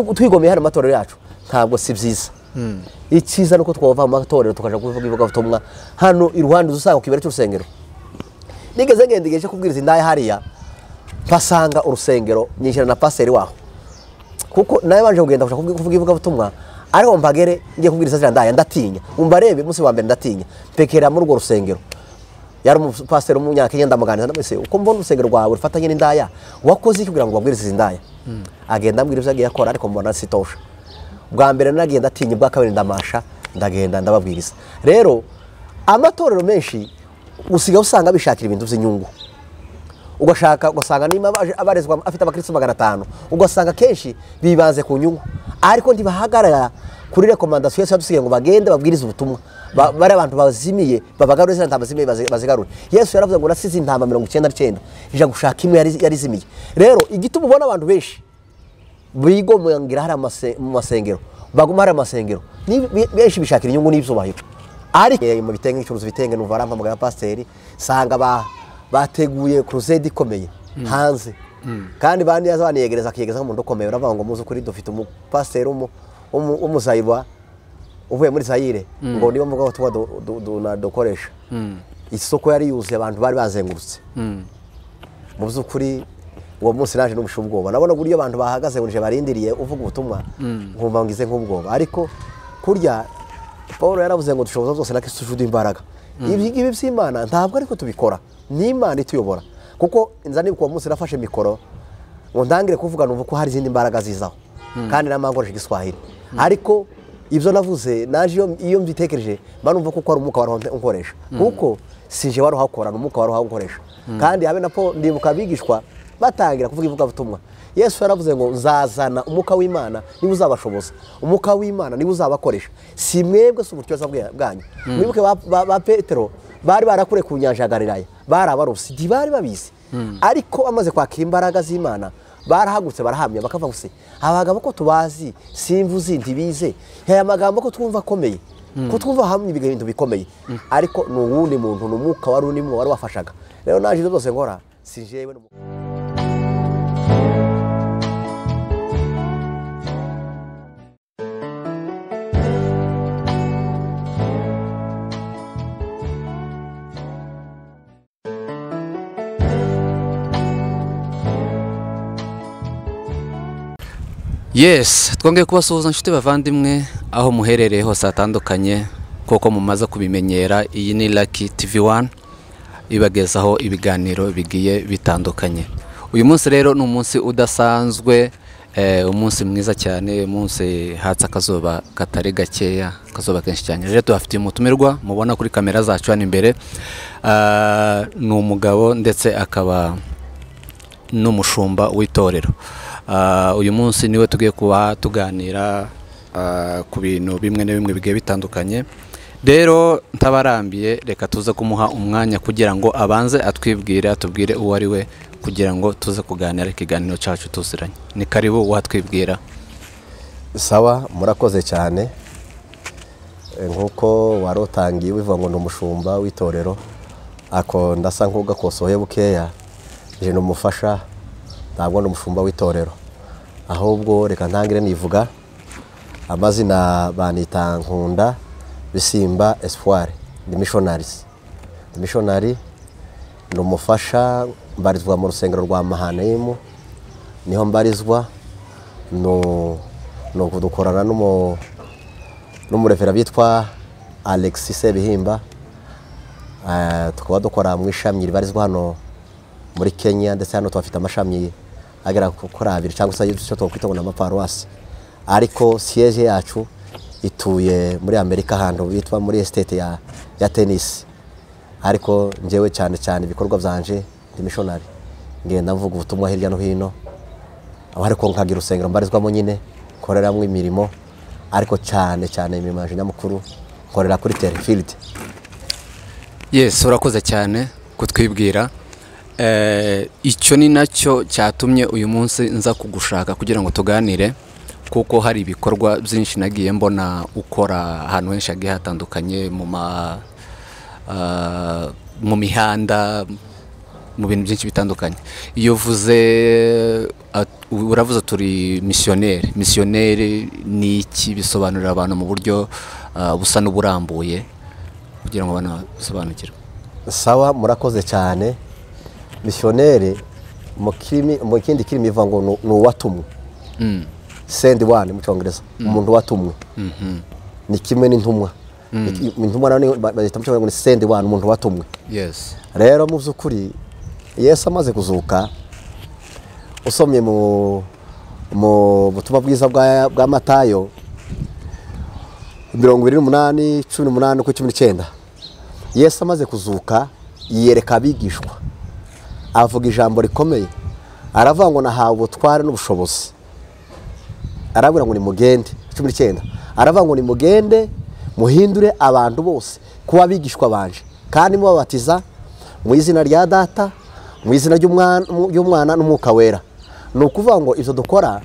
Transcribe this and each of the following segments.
twigomeye hano amatorero yacu ntabwo si byiza icyiza ni uko twava mu matorero tukajya kuvuga ivugabutumwa hano iruhande uzasanga ku kibero cy'urusengero nigeze ngenda igihe cyo kubwiriza indaya hariya mpasanga urusengero nyishyira na pasiteri waho kuko nawe banje kugenda gushaka kuvuga ivugabutumwa ariko mbagere ngiye kubwiriza ziriya ndaya ndatinya umva arebe umunsi wa mbere ndatinya mpekera muri urwo rusengero yari umupasiteri w'umunyakenya ndamuganiriza ndamwese uko mbona urusengero rwawe rufatanye n'indaya wakoze iki kugira ngo ubabwirize izi ndaya agenda ambwira ibyo agiye akora ariko mbona sitosha bwa mbere nagenda atinya ubwa kabiri ndamasha ndagenda ndababwiriza rero amatorero menshi usigaye usanga bishakira ibintu by'inyungu ugashaka ugasanga niba abaje- abarezwa afite abakirisitu magana atanu ugasanga akenshi bibanze ku nyungu ariko ntibahagarara kuri rekomandasiyo yose yadusigaye ngo bagende babwirize ubutumwa Ba- bari abantu bazimiye babagarure ziriya ntama zimiye bazi- bazigarure yesu yaravuze ngo nasize intama mirongo icyenda n'icyenda ijya gushaka imwe yari yari izimiye rero igituma ubona abantu benshi bigomangira hari amase- mu masengero baguma hari amasengero ni- be- benshi bishakira inyungu n'ibyubahiro ariko eh, mu bitenge icuruza ibitenge numva arampamagara pasiteri sanga ba- bateguye kurusede ikomeye hanze kandi bandi baniyegereza akiyegezaho umuntu ukomeye uravuga ngo muzi ukuri dufite umupasiteri w'umu- w'umu- w'umuzayirwa uvuye muri zayire ngo niba mvuga ubutumwa du- du- du- dukoresha isoko yari yuzuye abantu bari bazengurutse mu by'ukuri uwo munsi naje n'ubusha ubwoba nabona uburyo abantu bahagaze bunje barindiriye uvuga ubutumwa nkumva ngize nk'ubwoba ariko kurya paul yaravuze ngo dushoboza zose na kristo ujuda imbaraga ibi ngibi by'imana ntabwo ariko tubikora ni imana ituyobora kuko nza nibuka uwo munsi nafashe mikoro ngo ntangire kuvuga numva ko hari izindi mbaraga zizaho kandi nama nkoresha igiswahili ariko ibyo navuze naje iyo- iyo mbitekereje mba numva kuko hari umwuka wari unkoresha kuko si je wari uhakora ni umwuka wari uhawukoresha kandi habe na po ndibuka abigishwa batangira kuvuga ivugabutumwa yesu yaravuze ngo nzazana umwuka w'imana niba uzabashoboza umwuka w'imana niba uzabakoresha si mwebwe si ubutyuza bwe- bwanyu mwibuke ba- ba ba petero bari barakure ku nyanja ya galilaya bari abarosi ntibari babizi ariko bamaze kwakira imbaraga z'imana barahagutse barahamya bakavuga se abagabo ko tubazi simvu zindi bize aya magambo ko twumva akomeye ko twumva hamwe ibintu bikomeye ariko ni uwundi muntu ni umwuka wari urimo wari wafashaga rero naje ibyo byose nkora si jewe ni umu- yes twongeye kubasuhuza inshuti bavandimwe aho muherereye hose hatandukanye kuko mumaze kubimenyera iyi ni Lucky TV wani ibagezaho ibiganiro bigiye bitandukanye uyu munsi rero ni umunsi udasanzwe eh, umunsi mwiza cyane umunsi hatse akazuba katari gakeya akazuba kenshi cyane rero tubafitiye umutumirwa mubona kuri kamera zacu hano imbere Ah, ni umugabo ndetse akaba n'umushumba w'itorero Ah, uyu munsi niwe tugiye kuba tuganira ah, ku bintu bimwe na bimwe bigiye bitandukanye rero ntabarambiye reka tuze kumuha umwanya kugira ngo abanze atwibwire atubwire uwo ari we kugira ngo tuze kuganira ikiganiro cyacu tuziranye ni karibu watwibwira sawa murakoze cyane E, nk'uko wari utangiye bivuga ngo ni umushumba w'itorero ako ndasa nk'ugakosoye bukeya nje ni umufasha ntabwo ni umushumba w'itorero ahubwo reka ntangire nivuga amazina banita nkunda bisimba espoir ni missionaries ni missionary ni umufasha mbarizwa mu rusengero rwa mahanayimu niho mbarizwa nu- ni ukudukorana n'umu- n'umurevera bitwa alexis sebihimba Eh, tukaba dukora mu ishami ribarizwa hano muri kenya ndetse hano tuhafite amashami agera ku- kuri abiri cyangwa se icyo twakwita ngo ni amaparuwasi ariko siyeje yacu ituye muri amerika ahantu bitwa muri esitete ya, ya tenisi ariko njyewe cyane cyane ibikorwa byanje ndi mishonari ngenda mvuga ubutumwa hirya no hino aho ariko nkagira urusengero mbarizwamo nyine nkoreramo imirimo ariko cyane cyane imirimo yaje nyamukuru nkorera kuri terifilidi yes urakoze cyane kutwibwira Eh, icyo ni nacyo cyatumye uyu munsi nza kugushaka kugira ngo tuganire kuko hari ibikorwa byinshi nagiye mbona ukora ahantu henshi hagiye hatandukanye mu ma ah, mu mihanda mu bintu byinshi bitandukanye iyo uvuze at- uravuze turi misiyoneri misiyoneri ni iki bisobanurira abantu mu buryo ah, busa n'uburambuye kugira ngo abantu basobanukirwe sawa murakoze cyane misiyoneri mu kirimi- mu kindi kirimi ivuga ngo ni- ni uwatumwe sendi wani mu cyongereza umuntu watumwe ni kimwe n'intumwa Iki- intumwa nayo ni- ba- bazita mu cyongereza ngo ni sendi wani umuntu watumwe yesi rero mu by'ukuri yesu amaze kuzuka usomye mu mu butumwa bwiza bwa, bwa matayo mirongo ibiri n'umunani cumi n'umunani ku cumi n'icyenda yesu amaze kuzuka yiyereka abigishwa avuga ijambo rikomeye aravuga ngo nahawe ubutware n'ubushobozi arabwira ngo ni mugende cumi n'icyenda aravuga ngo ni mugende muhindure abantu bose kuba abigishwa banje kandi mubabatiza mu izina rya data mu izina ry'umwana- ry'umwana n'umwuka wera ni ukuvuga ngo ibyo dukora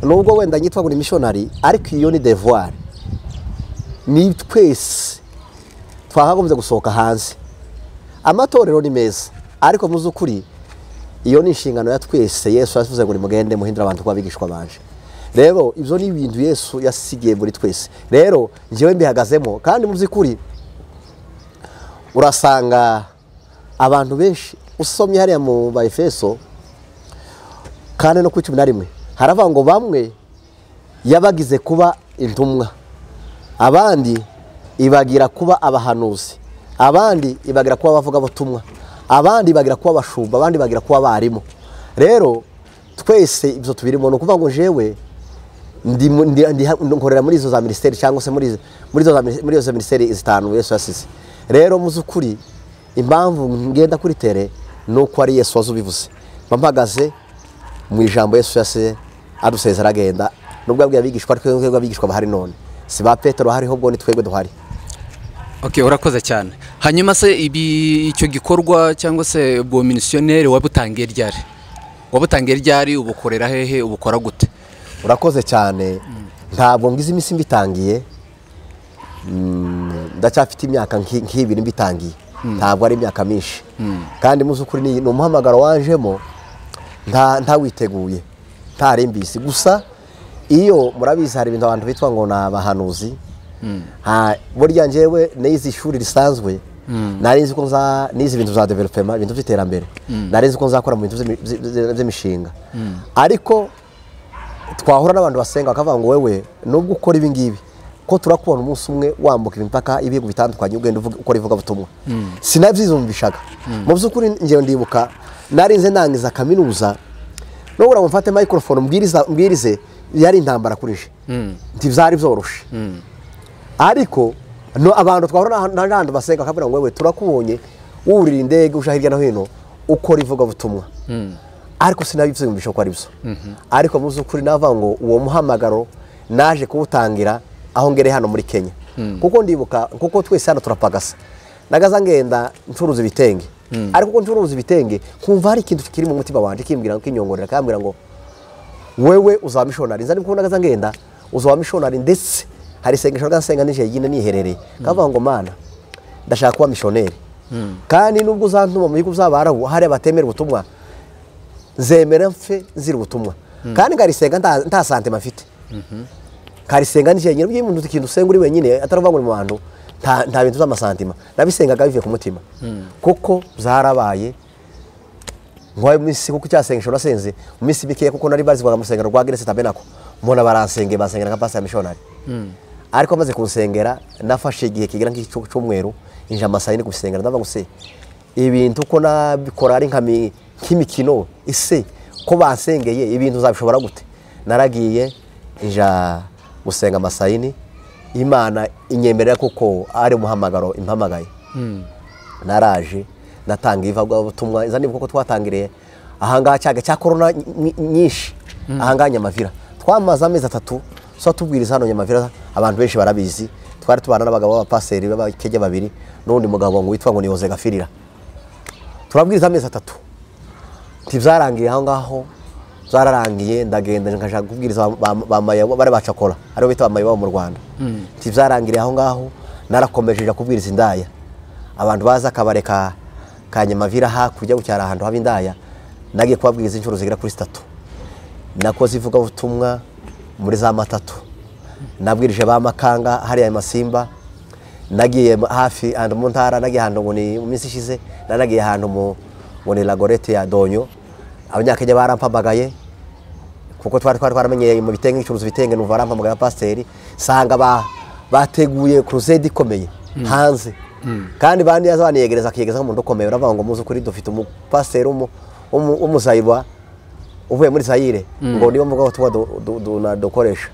nubwo wenda nyitwa ngo ni mishonari ariko iyo ni devuwari ni twese twakagombye gusohoka hanze amatorero ni meza ariko mu by'ukuri iyo ni inshingano ya twese yesu yasize ngo nimugende muhindura abantu kuba abigishwa banje rero ibyo ni ibintu yesu yasigiye muri twese rero njyewe mbihagazemo kandi mu by'ukuri urasanga abantu benshi usomye hariya mu ba efeso kandi no kuri cumi na rimwe haravuga ngo bamwe yabagize kuba intumwa abandi ibagira kuba abahanuzi abandi ibagira kuba abavugabutumwa abandi ibagira kuba abashumba abandi ibagira kuba abarimu rero twese ibyo tubirimo ni ukuvuga ngo jewe ndi mu- ndi- ndi- nkorera muri izo za minisiteri cyangwa se muri izo- muri izo za mini- muri izo minisiteri zitanu yesu yasize rero mu by'ukuri impamvu ngenda kuri tere ni uko ari yesu waza ubivuze mba mpagaze mu ijambo yesu yasize adusezera agenda nubwo yabwiye abigishwa ariko twebwe abigishwa bahari none si ba petero hariho ubwo ni twebwe duhari Okay, urakoze cyane. Hanyuma se ibi icyo gikorwa cyangwa se ubwo minisiyoneri wabutangiye ryari? Wabutangiye ryari ubukorera hehe ubukora gute? urakoze cyane ntabwo ngize iminsi mbitangiye Mm, ndacyafite imyaka nki- nk'ibiri mbitangiye ntabwo ari imyaka myinshi kandi mu by'ukuri ni ni umuhamagaro wanjemo nta ntawiteguye ntarimbisi gusa iyo murabizi hari ibintu abantu bitwa ngo ni abahanuzi Ha, burya njyewe nize ishuri risanzwe nari nzi ko nza nize ibintu za developema ibintu by'iterambere nari nzi ko nzakora mu bintu by'imi- by- by- by'imishinga ariko twahura n'abantu basenga bakavuga ngo wewe nubwo ukora ibi ngibi ko turakubona umunsi umwe wambuka imipaka ibihugu bitandukanye ugenda uvuga- ukora ivugabutumwa sinabyiyumvishaga mu by'ukuri njyewe ndibuka nari nze ndangiza kaminuza nubura ngo mfate microphone mbwiriza- mbwirize yari intambara kuri je ntibyari byoroshe ariko no abantu twahura n'ahantu basenga bakabwira ngo wewe turakubonye wurira indege uja hirya no hino ukora ivugabutumwa ariko sinabibyumvisha ko ari byo ariko mu by'ukuri navuga ngo uwo muhamagaro naje kuwutangira aho ngereye hano muri kenya kuko ndibuka kuko twese hano turapagasa nagaza ngenda ncuruza ibitenge ariko uko ncuruza ibitenge nkumva hari ikintu kiri mu mutima wanjye kimbwira kinyongorera kambwira ngo wewe uzaba mishonari nza ndikubona gaza ngenda uzaba mishonari ndetse hari isengesho ryasenga nijoro ryine niherereye kavuga ngo mana ndashaka kuba mishoneri kandi nubwo uzantuma mu bihugu by'abarabu hariya batemera ubutumwa nzemera mfe nzira ubutumwa kandi nkarisenga nta- nta santema mfite nkarisenga nijoro nyine iyo umuntu ikintu usenga uri wenyine ataravuga ngo ni mu bantu nta nta bintu by'amasantima nabisengaga bivuye ku mutima kuko byarabaye nk'ayo minsi kuko icyasengesho nasenze mu minsi mikeya kuko nari barizwaga mu rusengero rwa geresi tabenako mbona baransengeye bansengera nka pasiteri mishonari ariko amaze kunsengera nafashe igihe kigera nk'icyumweru injira amasaha yine kubisengera ndavuga ngo se ibintu ko nabikora ari nka mi- nk'imikino ese ko bansengeye ibintu zabishobora gute naragiye inja gusenga amasaha yine imana inyemerera kuko ari umuhamagaro impamagaye naraje natanga ivugabutumwa iza nibuka ko twatangiriye ahangaha cyaga cya korona ny- ny- nyinshi ahangaha nyamavira twamaze amezi atatu so tubwiriza hano nyamavira abantu benshi barabizi twari tubana n'abagabo b'abapaseri b'abakege babiri n'undi mugabo ngo witwa ngo ni Jose Gafirira turabwiriza amezi atatu ntibyarangiye aho ngaho byararangiye ndagenda nkaja kubwiriza ba- ba- ba mayawa- bari bacakora aribo bita bamayiwabo mu rwanda ntibyarangiriye aho ngaho narakomeje nja kubwiriza indaya abantu baza akabareka kanyamavira hakurya gucyara ahantu haba indaya nagiye kubabwiriza inshuro zigera kuri zitatu nakoze ivugabutumwa muri za matatu nabwirije ba makanga hariya masimba nagiye hafi ahantu mu ntara nagiye ahantu ngo ni mu minsi ishize nanagiye ahantu mu ngo ni lagorete ya donyo abanyakenya barampamagaye kuko twari twari twaramenyeye mu bitenge icuruza ibitenge numva barampamagaye nka pasiteri nsanga ba- bateguye kurusede ikomeye hanze kandi bandi yaza baniyegereza akiyegezaho umuntu ukomeye uravuga ngo muzi ukuri dufite umupasiteri w'umu- w'umu- w'umuzayirwa uvuye muri zayire ngo niba mvuga ubutumwa du- du- du- na- dukoresha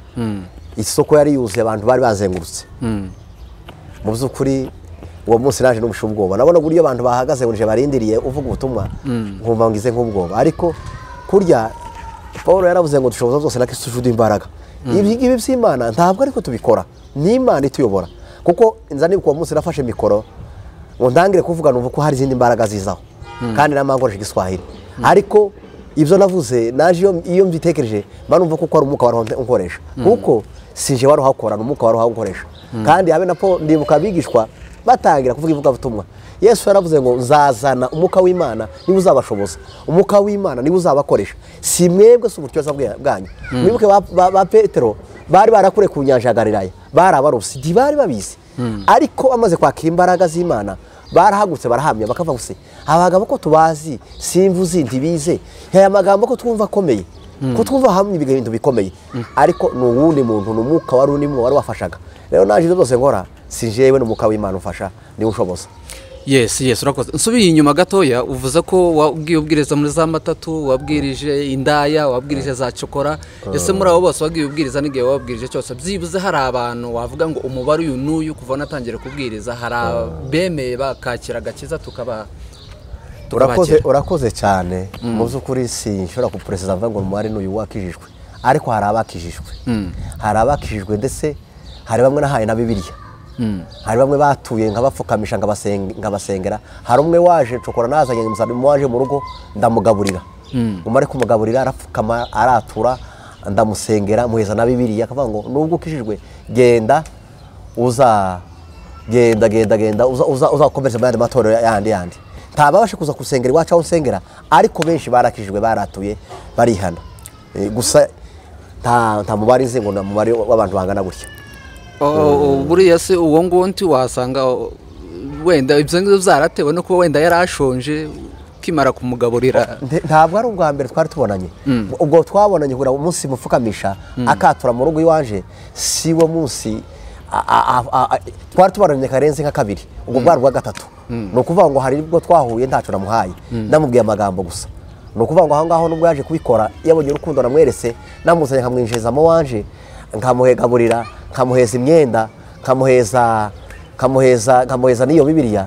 isoko yari yuzuye abantu bari bazengurutse mu by'ukuri uwo munsi naje n'ubusha ubwoba nabona uburyo abantu bahagaze buje barindiriye uvuga ubutumwa nkumva ngize nk'ubwoba ariko kurya paul yaravuze ngo dushoboza byose na kristo ujuda imbaraga ibi ngibi by'imana ntabwo ariko tubikora ni imana ituyobora kuko inzara nibuka uwo munsi nafashe mikoro ngo ntangire kuvuga numva ko hari izindi mbaraga zizaho kandi namwe nkoresha igiswahili ariko ibyo navuze naje iyo- iyo mbitekereje mba numva ko ari umwuka wari unkoresha kuko sinje wari uhakora ni umwuka wari uhawukoresha kandi habe na po ndibuka abigishwa batangira kuvuga ivugabutumwa yesu yaravuze ngo nzazana umwuka w'imana niba uzabashoboza umwuka w'imana niba uzabakoresha si mwebwe si uburyoza bwe- bwanyu mwibuke ba- ba ba petero bari barakure ku nyanja ya galilaya bari abarobyi ntibari babizi ariko bamaze kwakira imbaraga z'imana barahagutse barahamya bakavuga gusa abagabo ko tubazi simba uzi ntibize aya magambo ko twumva akomeye ko twumva hamwe ibintu bikomeye ariko ni uwundi muntu ni umwuka wari urimo wari wafashaga rero naje ibyo byose nkora si jewe n'umwuka w'imana ufasha niwe ushoboza yesi yesi urakoze nsubiye inyuma gatoya uvuze ko wabwiye ubwiriza muri za matatu wabwirije indaya wabwirije za cokora ese muri abo bose wagiye ubwiriza n'igihe wabwirije cyose byibuze hari abantu wavuga ngo umubare uyu n'uyu kuva natangira kubwiriza hari abemeye bakakira agakiza tukaba urakoze tukabakira urakoze cyane mu by'ukuri sinshobora kupureseza mvuga ngo umubare ni uyu wakijijwe ariko hari abakijijwe hari abakijijwe ndetse hari bamwe nahaye na bibiliya hari bamwe batuye nkabapfukamisha nkabasenge- nkabasengera hari umwe waje cokora nazanye umusaruro waje mu rugo ndamugaburira umare kumugaburira arapfukama aratura ndamusengera muheza na bibiliya akavuga ngo nubwo ukijijwe genda uza genda genda genda uza- uza- uzakomereze mu yandi matorero yandi yandi ntababashe kuza gusengera iwacu aho nsengera ariko benshi barakijijwe baratuye barihana Eh, gusa nta nta mubare nzi ngo ni umubare w'abantu bangana gutya O- o- buriya se uwo nguwo nti wasanga o, wenda ibyo ngibyo byaratewe no kuba wenda yari ashonje ukimara kumugaburira Nte- ntabwo ari ubwa mbere twari tubonanye ubwo twabonanye kugira ngo umunsi mupfukamisha akatura mu rugo iwanje si wo munsi a- a- a- a- twari tubonanye karenze nka kabiri ubwo bwari ubwa gatatu ni ukuvuga ngo hari ubwo twahuye ntacyo namuhaye namubwiye amagambo gusa ni ukuvuga ngo aho ngaho nubwo yaje kubikora yabonye urukundo namwerese namuzanye nkamwinjiriza mu wanje nkamuhegaburira nkamuheza imyenda nkamuheza nkamuheza nkamuheza n'iyo bibiliya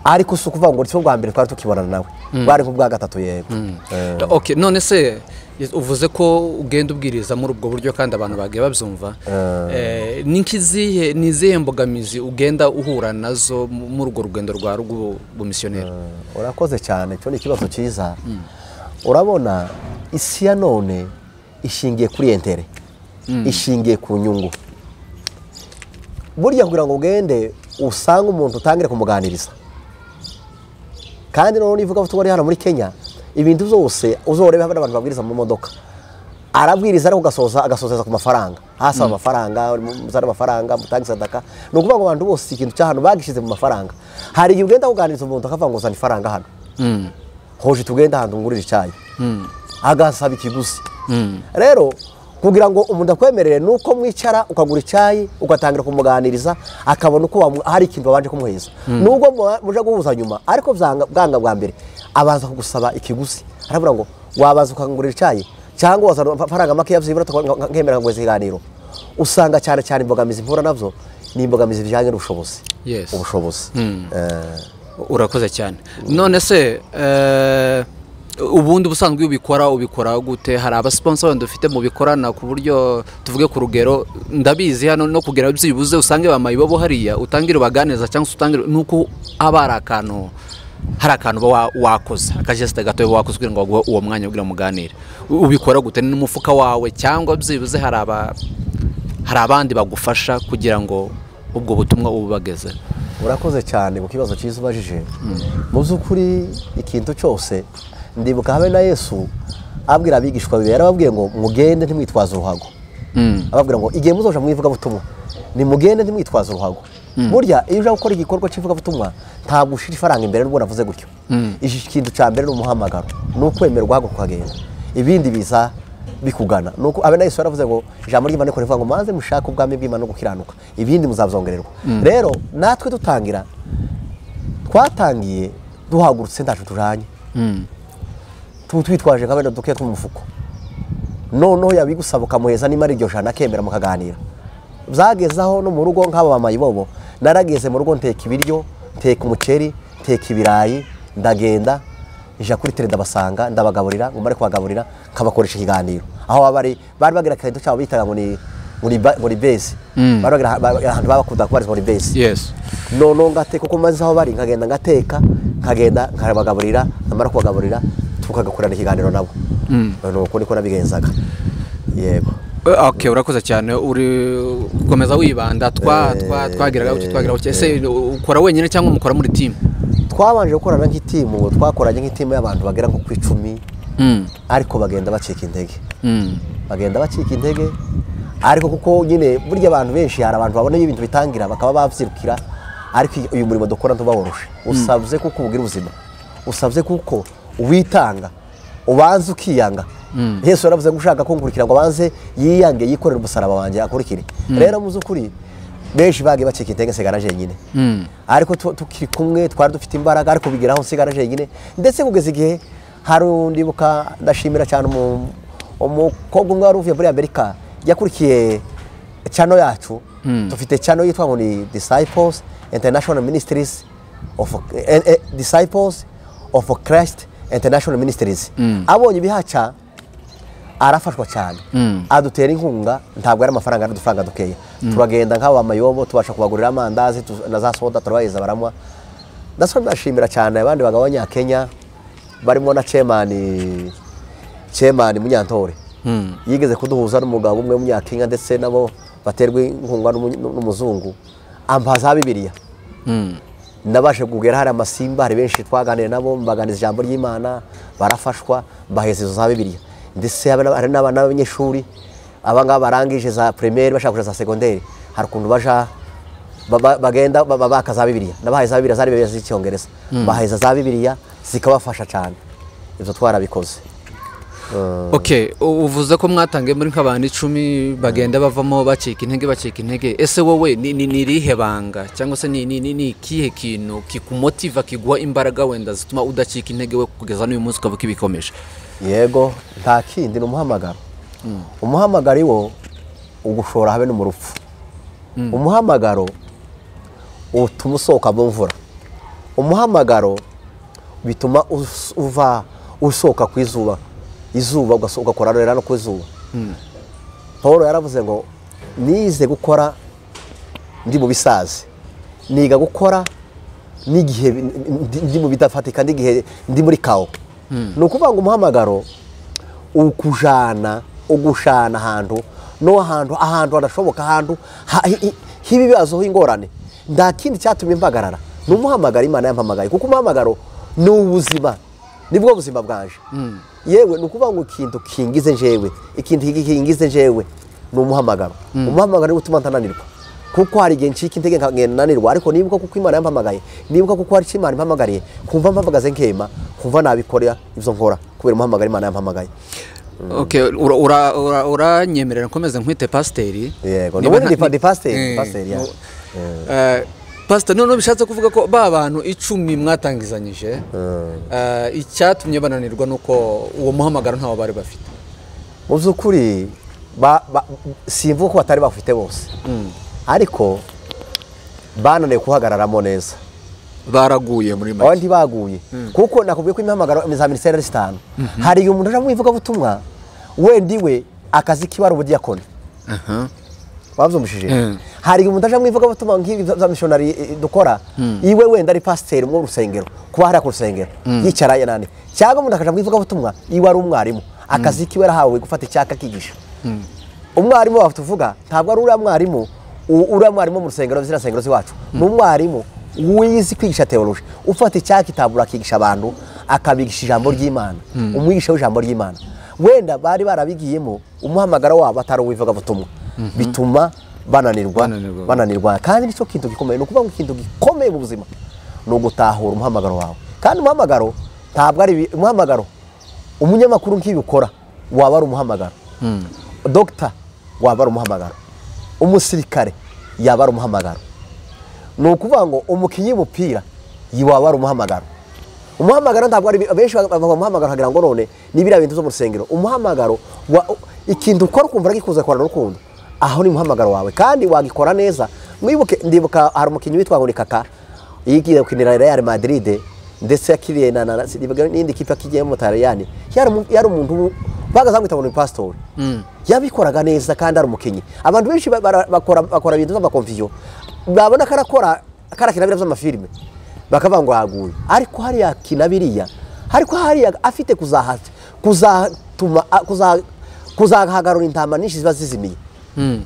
ariko si ukuvuga ngo si bwa mbere twari tukibonana nawe bwari nk'ubwa gatatu yego Eh, okay none se uvuze ko ugenda ubwiriza muri ubwo buryo kandi abantu bagiye babyumva Eh, ni nk'izihe ni izihe mbogamizi ugenda uhura nazo mu- muri urwo rugendo rwa rw'ubu- bumisiyoneri urakoze cyane cyo ni ikibazo cyiza urabona isi ya none ishingiye kuri entere ishingiye ku nyungu burya kugira ngo ugende usange umuntu utangire kumuganiriza kandi noneho nivuga ko ari hano muri kenya ibintu byose uzorebe haba n'abantu babwiriza mu modoka arabwiriza ariko ugasoza agasozeza ku mafaranga hasi amafaranga muzane amafaranga mutange sadaka ni ukuvuga ngo abantu bose ikintu cya hano bagishyize mu mafaranga hari igihe ugenda kuganiriza umuntu akavuga ngo uzane ifaranga hano hoje tugende ahantu ngurira icyayi agasaba ikiguzi rero kugira ngo umuntu akwemerere ni uko mwicara ukagura icyayi ugatangira kumuganiriza akabona uko wamu- hari ikintu babanje kumuheza nubwo muba- muje guhuza nyuma ariko byanga bwanga bwa mbere abanza kugusaba ikiguzi arabura ngo wabaza ukangurira icyayi cyangwa wazana amafaranga makeya byibura nkemera ngo ikiganiro usanga cyane cyane imbogamizi mpura nabyo ni imbogamizi bijyanye n'ubushobozi Yes. ubushobozi Eh, urakoze cyane none se eh, ubundi ubusanzwe iyo ubikora ubikora gute hari abasiponsa wenda dufite mubikorana ku buryo tuvuge ku rugero ndabizi hano no kugera byibuze usange bamaye ibobo hariya utangire ubaganiriza cyangwa se utangire ni uko haba hari akantu hari akantu uba wa- wakoze akajesite gatoya uba wakoze kugira ngo baguhe uwo mwanya ubwira muganire U- ubikora gute ni n'umufuka wawe cyangwa byibuze hari aba hari abandi bagufasha kugira ngo ubwo butumwa ububagezeho urakoze cyane ku kibazo cyiza ubajije mu by'ukuri ikintu cyose ndibuka habe na yesu abwira abigishwa bibiri yarababwiye ngo mugende ntimwitwaze uruhago ababwira ngo igihe muzoja mu ivugabutumwa nimugende ntimwitwaze uruhago burya iyo uje gukora igikorwa cy'ivugabutumwa ntabwo ushyira ifaranga imbere n'ubwo navuze gutyo iki kintu cya mbere ni umuhamagaro ni ukwemera uguhaguruka ukagenda ibindi biza bikugana nuko abe nayo yaravuze ngo ijambo ry'imana rikora rivuga ngo maze mushake ubwami bw'imana no gukiranuka ibindi muzabzongererwa rero natwe dutangira twatangiye duhagurutse ntacyo tujanye tuba twitwaje nka bene duke tw'umufuko noneho yabigusaba ukamuheza nimba ari iryo jana akemera mukaganira byagezaho no mu rugo nk'aba bamayi bobo narageze mu rugo nteka ibiryo nteka umuceri nteka ibirayi ndagenda ija kuri tere ndabasanga ndabagaburira ngo mbare kubagaburira nkabakoresha ikiganiro aho baba bari bari bagira akarinto cyabo bitaga ngo ni ngo ni ba- ngo ni base bari bagira aha- ba- ahantu babakunda kubarizwa ngo ni base yesi noneho ngateka uko maze aho bari nkagenda ngateka nkagenda nkabagaburira namara kubagaburira tukagakorana ikiganiro nabo ni uko niko nabigenzaga yego ok urakoze cyane uri gukomeza wibanda twa twa twagiraga uti twagira uti ese ukora wenyine cyangwa mukora muri timu twabanje gukorana nk'itimu twakoranye nk'itimu y'abantu bagera nko ku icumi ariko bagenda bacika intege bagenda bacika intege ariko kuko nyine burya abantu benshi hari abantu babona ibintu bitangira bakaba babyirukira ariko uyu murimo dukora ntubaworoshe usabye kuko ubugira ubuzima usabye kuko witanga ubanza ukiyanga yesu yaravuze ngo ushaka kunkurikira ngo abanze yiyange yikorere umusaraba wanjye akurikire rero mu by'ukuri benshi bagiye bacika intege nsigara jenyine ariko tu- tukiri kumwe twari dufite imbaraga ariko bigeraho nsigara jenyine ndetse kugeza igihe hari undibuka ndashimira cyane umu- umukobwa umwe wari uvuye muri amerika yakurikiye cano yacu dufite cano yitwa ngo ni disciples international ministries of eh, eh, disciples of christ international ministries abonye ibihaca arafashwa cyane adutera inkunga ntabwo ari amafaranga ari udufaranga dukeya turagenda nk'aba mayobo tubasha kubagurira amandazi tu- na za soda turabahereza baranywa ndasaba ndashimira cyane abandi bagabo b'abanyakenya barimo na cemani cemani munyantore yigeze kuduhuza n'umugabo umwe w'umunyakenya ndetse nabo baterwa inkunga n'umu- n'umuzungu ambaza bibiliya nabashe kugera hari amasimba hari benshi twaganiriye nabo mbaganiriza ijambo ry'imana barafashwa baheza izo za bibiliya ndetse habe- hari n'abana b'abanyeshuri aba ngaba barangije za primaire bashaka kuja za segonderi hari ukuntu baja ba- ba- bagenda ba- ba- baka za bibiliya nabahaye za bibiliya zari bibiliya z'icyongereza baheza za bibiliya zikabafasha cyane ibyo twarabikoze ok uvuze ko mwatangiye muri nk'abantu icumi bagenda bavamo bacika intege bacika intege ese wowe ni ni- ni irihe banga cyangwa se ni ni- ni- ni ikihe kintu kikumotiva kiguha imbaraga wenda zituma udacika intege we kugeza n'uyu munsi ukavuga ibikomeje yego nta kindi ni umuhamagaro umuhamagaro iwo ugushora habe no mu rupfu umuhamagaro utuma usohoka mu mvura umuhamagaro bituma us- uva usohoka ku izuba izuba ugaso- ugakora rero no ku izuba paul yaravuze ngo nize gukora ndi mu bisazi niga gukora n'igihe bi- ndi- ndi mu bidafatika n'igihe ndi muri kawo ni ukuvuga ngo umuhamagaro ukujana ugushana ahantu no ahantu ahantu hadashoboka ahantu ha- hi- hi- h'ibibazo h'ingorane nta kindi cyatumye mpagarara ni umuhamagaro imana yampamagaye kuko umuhamagaro ni ubuzima nibwo buzima bwanje yewe ni ukuvuga ngo ikintu kingize njyewe ikintu kingize njyewe ni umuhamagaro umuhamagaro niwo utuma ntananirwa kuko hari igihe ncika intege nkagenda nanirwa ariko nibuka kuko imana yampamagaye nibuka kuko hari icyo imana impamagariye kumva mpamagaze nkema kumva nabikorera ibyo nkora kubera umuhamagaro imana yampamagaye ok ura- ura- ura- uranyemerera nkomeze nkwite pasiteri yego Niba nubundi ndi nta- pa- ndi pasiteri Eh, ndi pasiteri ya Eh, pasiteri noneho bishatse kuvuga ko ba bantu icumi mwatangizanyije eh, icyatumye bananirwa ni uko uwo muhamagaro ntawo bari bafite mu by'ukuri ba- ba- simvuga ko batari bafite bose ariko bananiwe guhagararamo neza baraguye muri make abandi baguye kuko nakubwiye ko imihamagaro za minisiteri ari zitanu hari igihe umuntu aje mu ivugabutumwa wenda iwe akazi kiba ari ubudiyakoni babyumvishije Mm. hari igihe umuntu aje mu ivugabutumwa nk'ibi bya- bya mishonari eh, dukora iwe wenda ari pasiteri mu rusengero kuba hariya ku rusengero yicara yanani cyangwa umuntu akaja mu ivugabutumwa iwe ari umwarimu akazi kiwe arahawe gufata icyaka akigisha umwarimu wawe tuvuga ntabwo ari uriya mwarimu u- uriya mwarimu wo mu rusengero ziriya nsengero z'iwacu ni umwarimu wize kwigisha teoloji ufata icyakitabura akigisha abantu akabigisha ijambo ry'imana umwigisha w'ijambo ry'imana wenda bari barabigiyemo umuhamagara wabo atari uw'ivugabutumwa bituma bananirwa Bananirwa. bananirwa kandi nicyo kintu gikomeye ni ukuvuga ngo ikintu gikomeye mu buzima ni ugutahura umuhamagaro wawe kandi umuhamagaro ntabwo ari ibi- umuhamagaro umunyamakuru nk'ibikora waba ari umuhamagaro dogita waba ari umuhamagaro umusirikare yaba ari umuhamagaro ni ukuvuga ngo umukinnyi w'umupira yi- waba ari umuhamagaro umuhamagaro ntabwo ari ibi- benshi bavuga umuhamagaro hagira ngo none ni biriya bintu byo mu rusengero umuhamagaro wa, ikintu ukora ukumva uragikuza gukorana urukundo aho ni umuhamagaro wawe kandi wagikora neza mwibuke ndibuka hari umukinnyi witwa nkurikaka yigiye gukinira real madrid ndetse yakiriye na na- sinibuka n'indi kipe yakigiye mu butaliyani yari umu- yari umuntu bagazamwita ngo ni pastori yabikoraga neza kandi ari umukinnyi abantu benshi ba- bara- bakora bakora ibintu by'amakomviyo babona ko arakora karakina biriya by'amafilime bakavuga ngo yaguye ariko hariya akina biriya ariko hariya afite kuzaha kuzatuma a- kuza- kuzahagarura intama nyinshi ziba zizimiye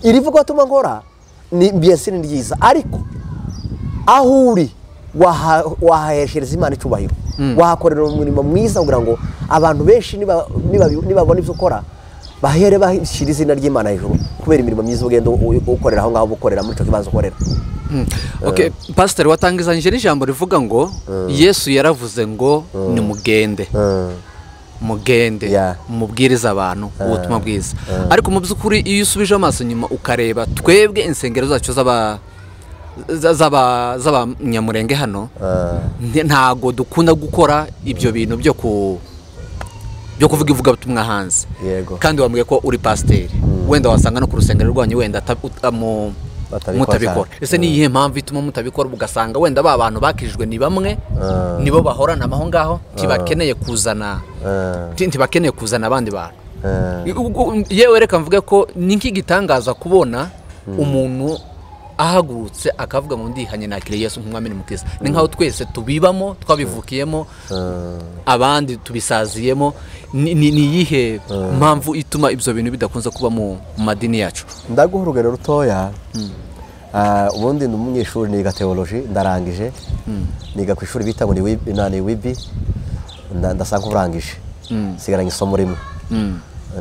iri vugabatuma nkora ni mbese ni ryiza ariko aho uri waha- wahaheshereza imana icyubahiro wahakorera umurimo mwiza kugira ngo abantu benshi niba- niba- nibabona ibyo ukora bahere bashyira izina ry'imana hejuru kubera imirimo myiza ugenda u- u- ukorera aho ngaho uba ukorera muri icyo kibanza ukorera Okay, pasiteri watangizanyije n'ijambo rivuga ngo yesu yaravuze ngo nimugende mugende Yeah. mubwirize abantu ubutumwa bwiza ariko mu by'ukuri iyo usubije amaso nyuma ukareba twebwe insengero zacu z'aba- za- z'aba- z'abanyamurenge hano nti- ntago dukunda gukora ibyo bintu byo ku byo kuvuga ivugabutumwa hanze Yego. kandi wambwiye ko uri pasiteri wenda wasanga no ku rusengero rwanyu wenda ata- uta- mu- Batabikora. mutabikora ese ni iyihe mpamvu ituma mutabikora ugasanga wenda ba bantu bakijijwe ni bamwe nibo bahorana amaho ngaho ntibakeneye kuzana nti- ntibakeneye kuzana abandi bantu Ubwo- yewe reka mvuge ko ni nk'igitangaza kubona umuntu ahagurutse akavuga ngo ndihanye nakiriye yesu nk'umwami n'umukiza ni nk'aho twese tubibamo twabivukiyemo abandi tubisaziyemo ni ni- ni iyihe mpamvu ituma ibyo bintu bidakunze kuba mu mu madini yacu ndaguha urugero rutoya Ah, ubundi ni umunyeshuri niga teoloji ndarangije niga ku ishuri bita ngo ni Wib- na- ni wibi nda- ndasa nk'urangije nsigaranye isomo rimwe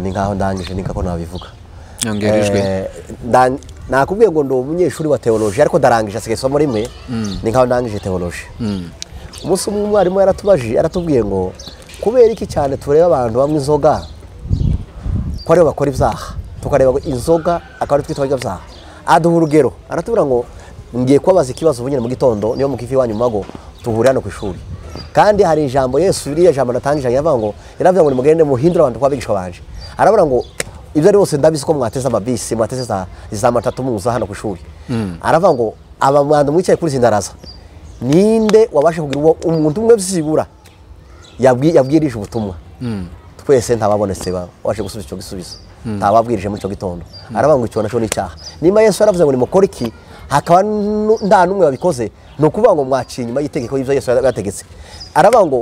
ni nkaho ndangije ni nkako nabivuga yongerejwe Eh, nda- nakubwiye ngo ndi umunyeshuri wa teoloji ariko ndarangije asigaye isomo rimwe ni nkaho ndangije teoloji umunsi umwe umwarimu yaratubajije yaratubwiye ngo kubera iki cyane tureba abantu banywa inzoga ko aribo bakora ibyaha tukareba ngo inzoga akaba ari twita abanyabyaha aduha urugero aratubwira ngo ngiye kubabaza ikibazo ubunyine mu gitondo niyo mukiva iwanyu mu mago duhurira hano ku ishuri kandi hari ijambo yesu ririya jambo natangije yaravuga ngo yaravuga ngo nimugende muhindure abantu kuba abigisha banje arabura ngo ibyo ari bose ndabizi ko mwateze amabisi mwateze za, za matatu muza hano ku ishuri aravuga ngo aba bantu mwicaye kuri izi ndaraza ninde wabasha kugira uwo umuntu umwe byibura yabwi- yabwirije ubutumwa twese ntababonetse ba- waje gusubiza icyo gisubizo ntababwirije muri icyo gitondo aravuga ngo icyo nacyo ni icyaha niba yesu yaravuze ngo nimukore iki hakaba nu- nta n'umwe wabikoze ni ukuvuga ngo mwaciye inyuma y'itegeko y'ibyo yesu yategetse aravuga ngo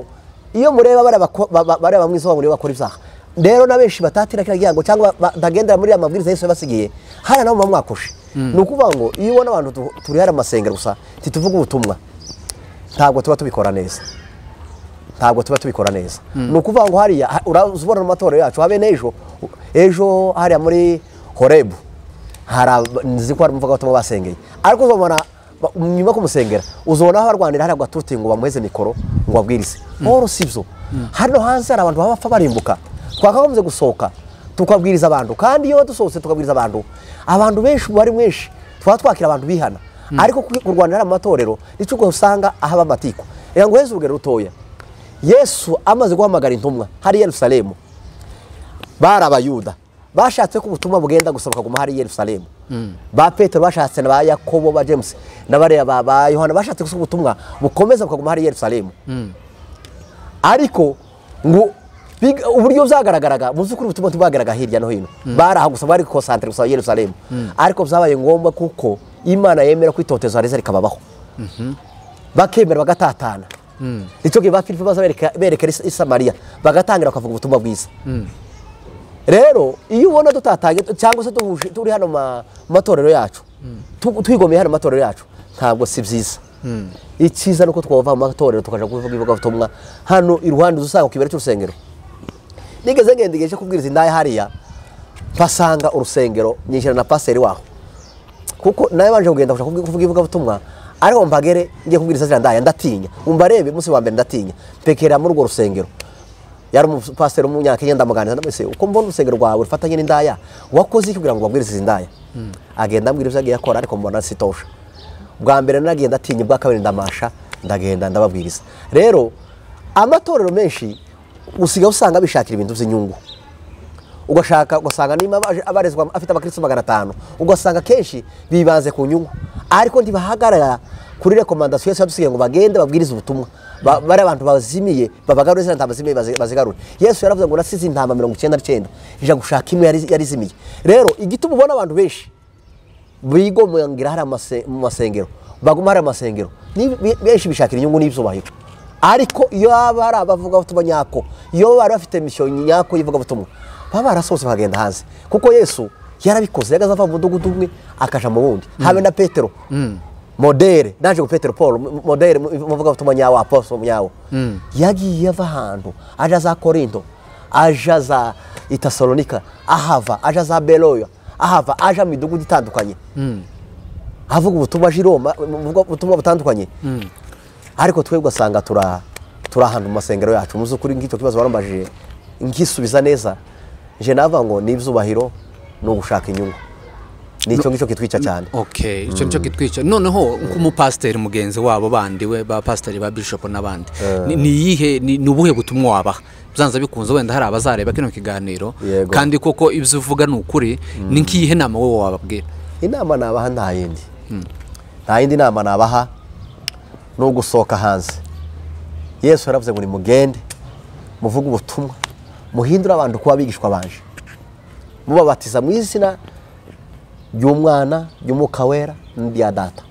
iyo mureba bariya bako- ba- ba- bareba mwiza ngo nibo bakora ibyaha rero na benshi batatira kiriya gihango cyangwa ba- batagendera muri aya mabwiriza yesu yabasigiye hariya nabo muba mwakoshe ni ukuvuga ngo iyo ubona abantu tu- turi hariya amasengero gusa ntituvuge ubutumwa ntabwo tuba tubikora neza ntabwo tuba tubikora neza ni ukuvuga ngo hariya ha- uraza ubona mu matorero yacu habe n'ejo ejo hariya muri horebu hari ab- nzi ko hari umuvugabutumwa basengeye ariko uzabona ba- nyuma yo kumusengera uzabona aho barwanira hariya gatuti ngo bamuheze mikoro ngo babwirize oro si byo hano hanze hari abantu baba bapfa barimbuka twakagombye gusohoka tukabwiriza abantu kandi iyo dusohotse tukabwiriza abantu abantu benshi ubu ari mwinshi tuba twakira abantu bihana ariko ku- kurwanira hariya mu matorero nicyo usanga ahaba amatiku reka nguheze urugero rutoya yesu amaze guhamagara intumwa hari i yerusalemu bari abayuda bashatse ko ubutumwa bugenda gusa bukaguma hari i yerusalemu ba petero bashatse na ba yakobo ba james n'abariya ba ba yohana bashatse ko ubutumwa bukomeza bukaguma hari i yerusalemu ariko ngo big- uburyo byagaragaraga mu by'ukuri ubutumwa ntibwagaragara hirya no hino bari aho gusa bari konsantere gusa yerusalemu ariko byabaye ngombwa kuko imana yemera ko itotezwa reza rikababaho bakemera bagatatana icyo gihe ba filipo baza bereka- berekera i samariya bagatangira bakavuga ubutumwa bwiza rero iyo ubona dutatanye cyangwa se duhuje turi hano mu matorero yacu tu- twigomeye hano mu matorero yacu ntabwo si byiza icyiza ni uko twava mu matorero tukaja kuvuga ivugabutumwa hano iruhande uzasanga ku kibera cy'urusengero nigeze ngenda igihe cyo kubwiriza indahe hariya mpasanga urusengero nyinjira na pasiteri waho kuko nawe banje kugenda gushaka kuvuga kuvuga ivugabutumwa ariko mpagere ngiye kubwiriza zira ndaya ndatinya umva arebe munsi wa mbere ndatinya mpekera muri urwo rusengero yari umupasiteri w'umunyakenya ndamuganiriza ndamwese uko mbona urusengero rwawe rufatanye n'indaya wakoze iki kugira ngo ubabwirize izi ndaya agenda ambwira ibyo agiye akora ariko mbona sitosha bwa mbere naragenda atinya ubwa kabiri ndamasha ndagenda ndababwiriza rero amatorero menshi usigaye usanga bishakira ibintu by'inyungu ugashaka ugasanga niba abaje- abarezwa afite abakirisitu magana atanu ugasanga akenshi bibanze ku nyungu ariko ntibahagarara kuri rekomandasiyo yose yadusigaye ngo bagende babwirize ubutumwa Ba- bari abantu bazimiye babagarure ziriya ntama zimiye bazi- bazigaruye yesu yaravuze ngo nasize intama mirongo icyenda n'icyenda ijya gushaka imwe yari yari izimiye rero igituma ubona abantu benshi bigomwangira hari amase- mu masengero baguma hari amasengero Ni- be- benshi bishakira inyungu n'ibyubahiro ariko iyo baba hari abavugabutumwa nyako iyo bari bafite misiyo nyako y'ivugabutumwa baba barasohotse bakagenda hanze kuko yesu yarabikoze yagaze ava mu mudugudu umwe akaja mu wundi habe na petero modere naje ku petero paul m- modere mu- muvugabutumwa nyawo apostol nyawo yagiye ava ahantu aja za korinto aja za itasalonika ahava aja za beroya ahava aja mu midugudu itandukanye avuga ubutumwa aje i roma uvuga ubutumwa butandukanye ariko twebwe ugasanga tura turi ahantu mu masengero yacu mu by'ukuri nk'icyo kibazo warambajije nkisubiza neza nje navuga ngo ni ibyubahiro ni ugushaka inyungu ni icyo ngicyo kitwica cyane okay icyo nicyo kitwica noneho nk'umupasiteri mugenzi wabo bandi we ba pasiteri ba bishop n'abandi ni- ni iyihe ni ni ubuhe butumwa wabaha byanze bikunze wenda hari abazareba kino kiganiro Yego. kandi koko ibyo uvuga ni ukuri ni nk'iyihe nama wowe wababwira inama nabaha nta yindi nta yindi nama nabaha ni ugusohoka hanze yesu yaravuze ngo nimugende muvuge ubutumwa muhindure abantu kuba abigishwa banje mubabatiza mu izina ry'umwana ry'umwuka wera n'irya data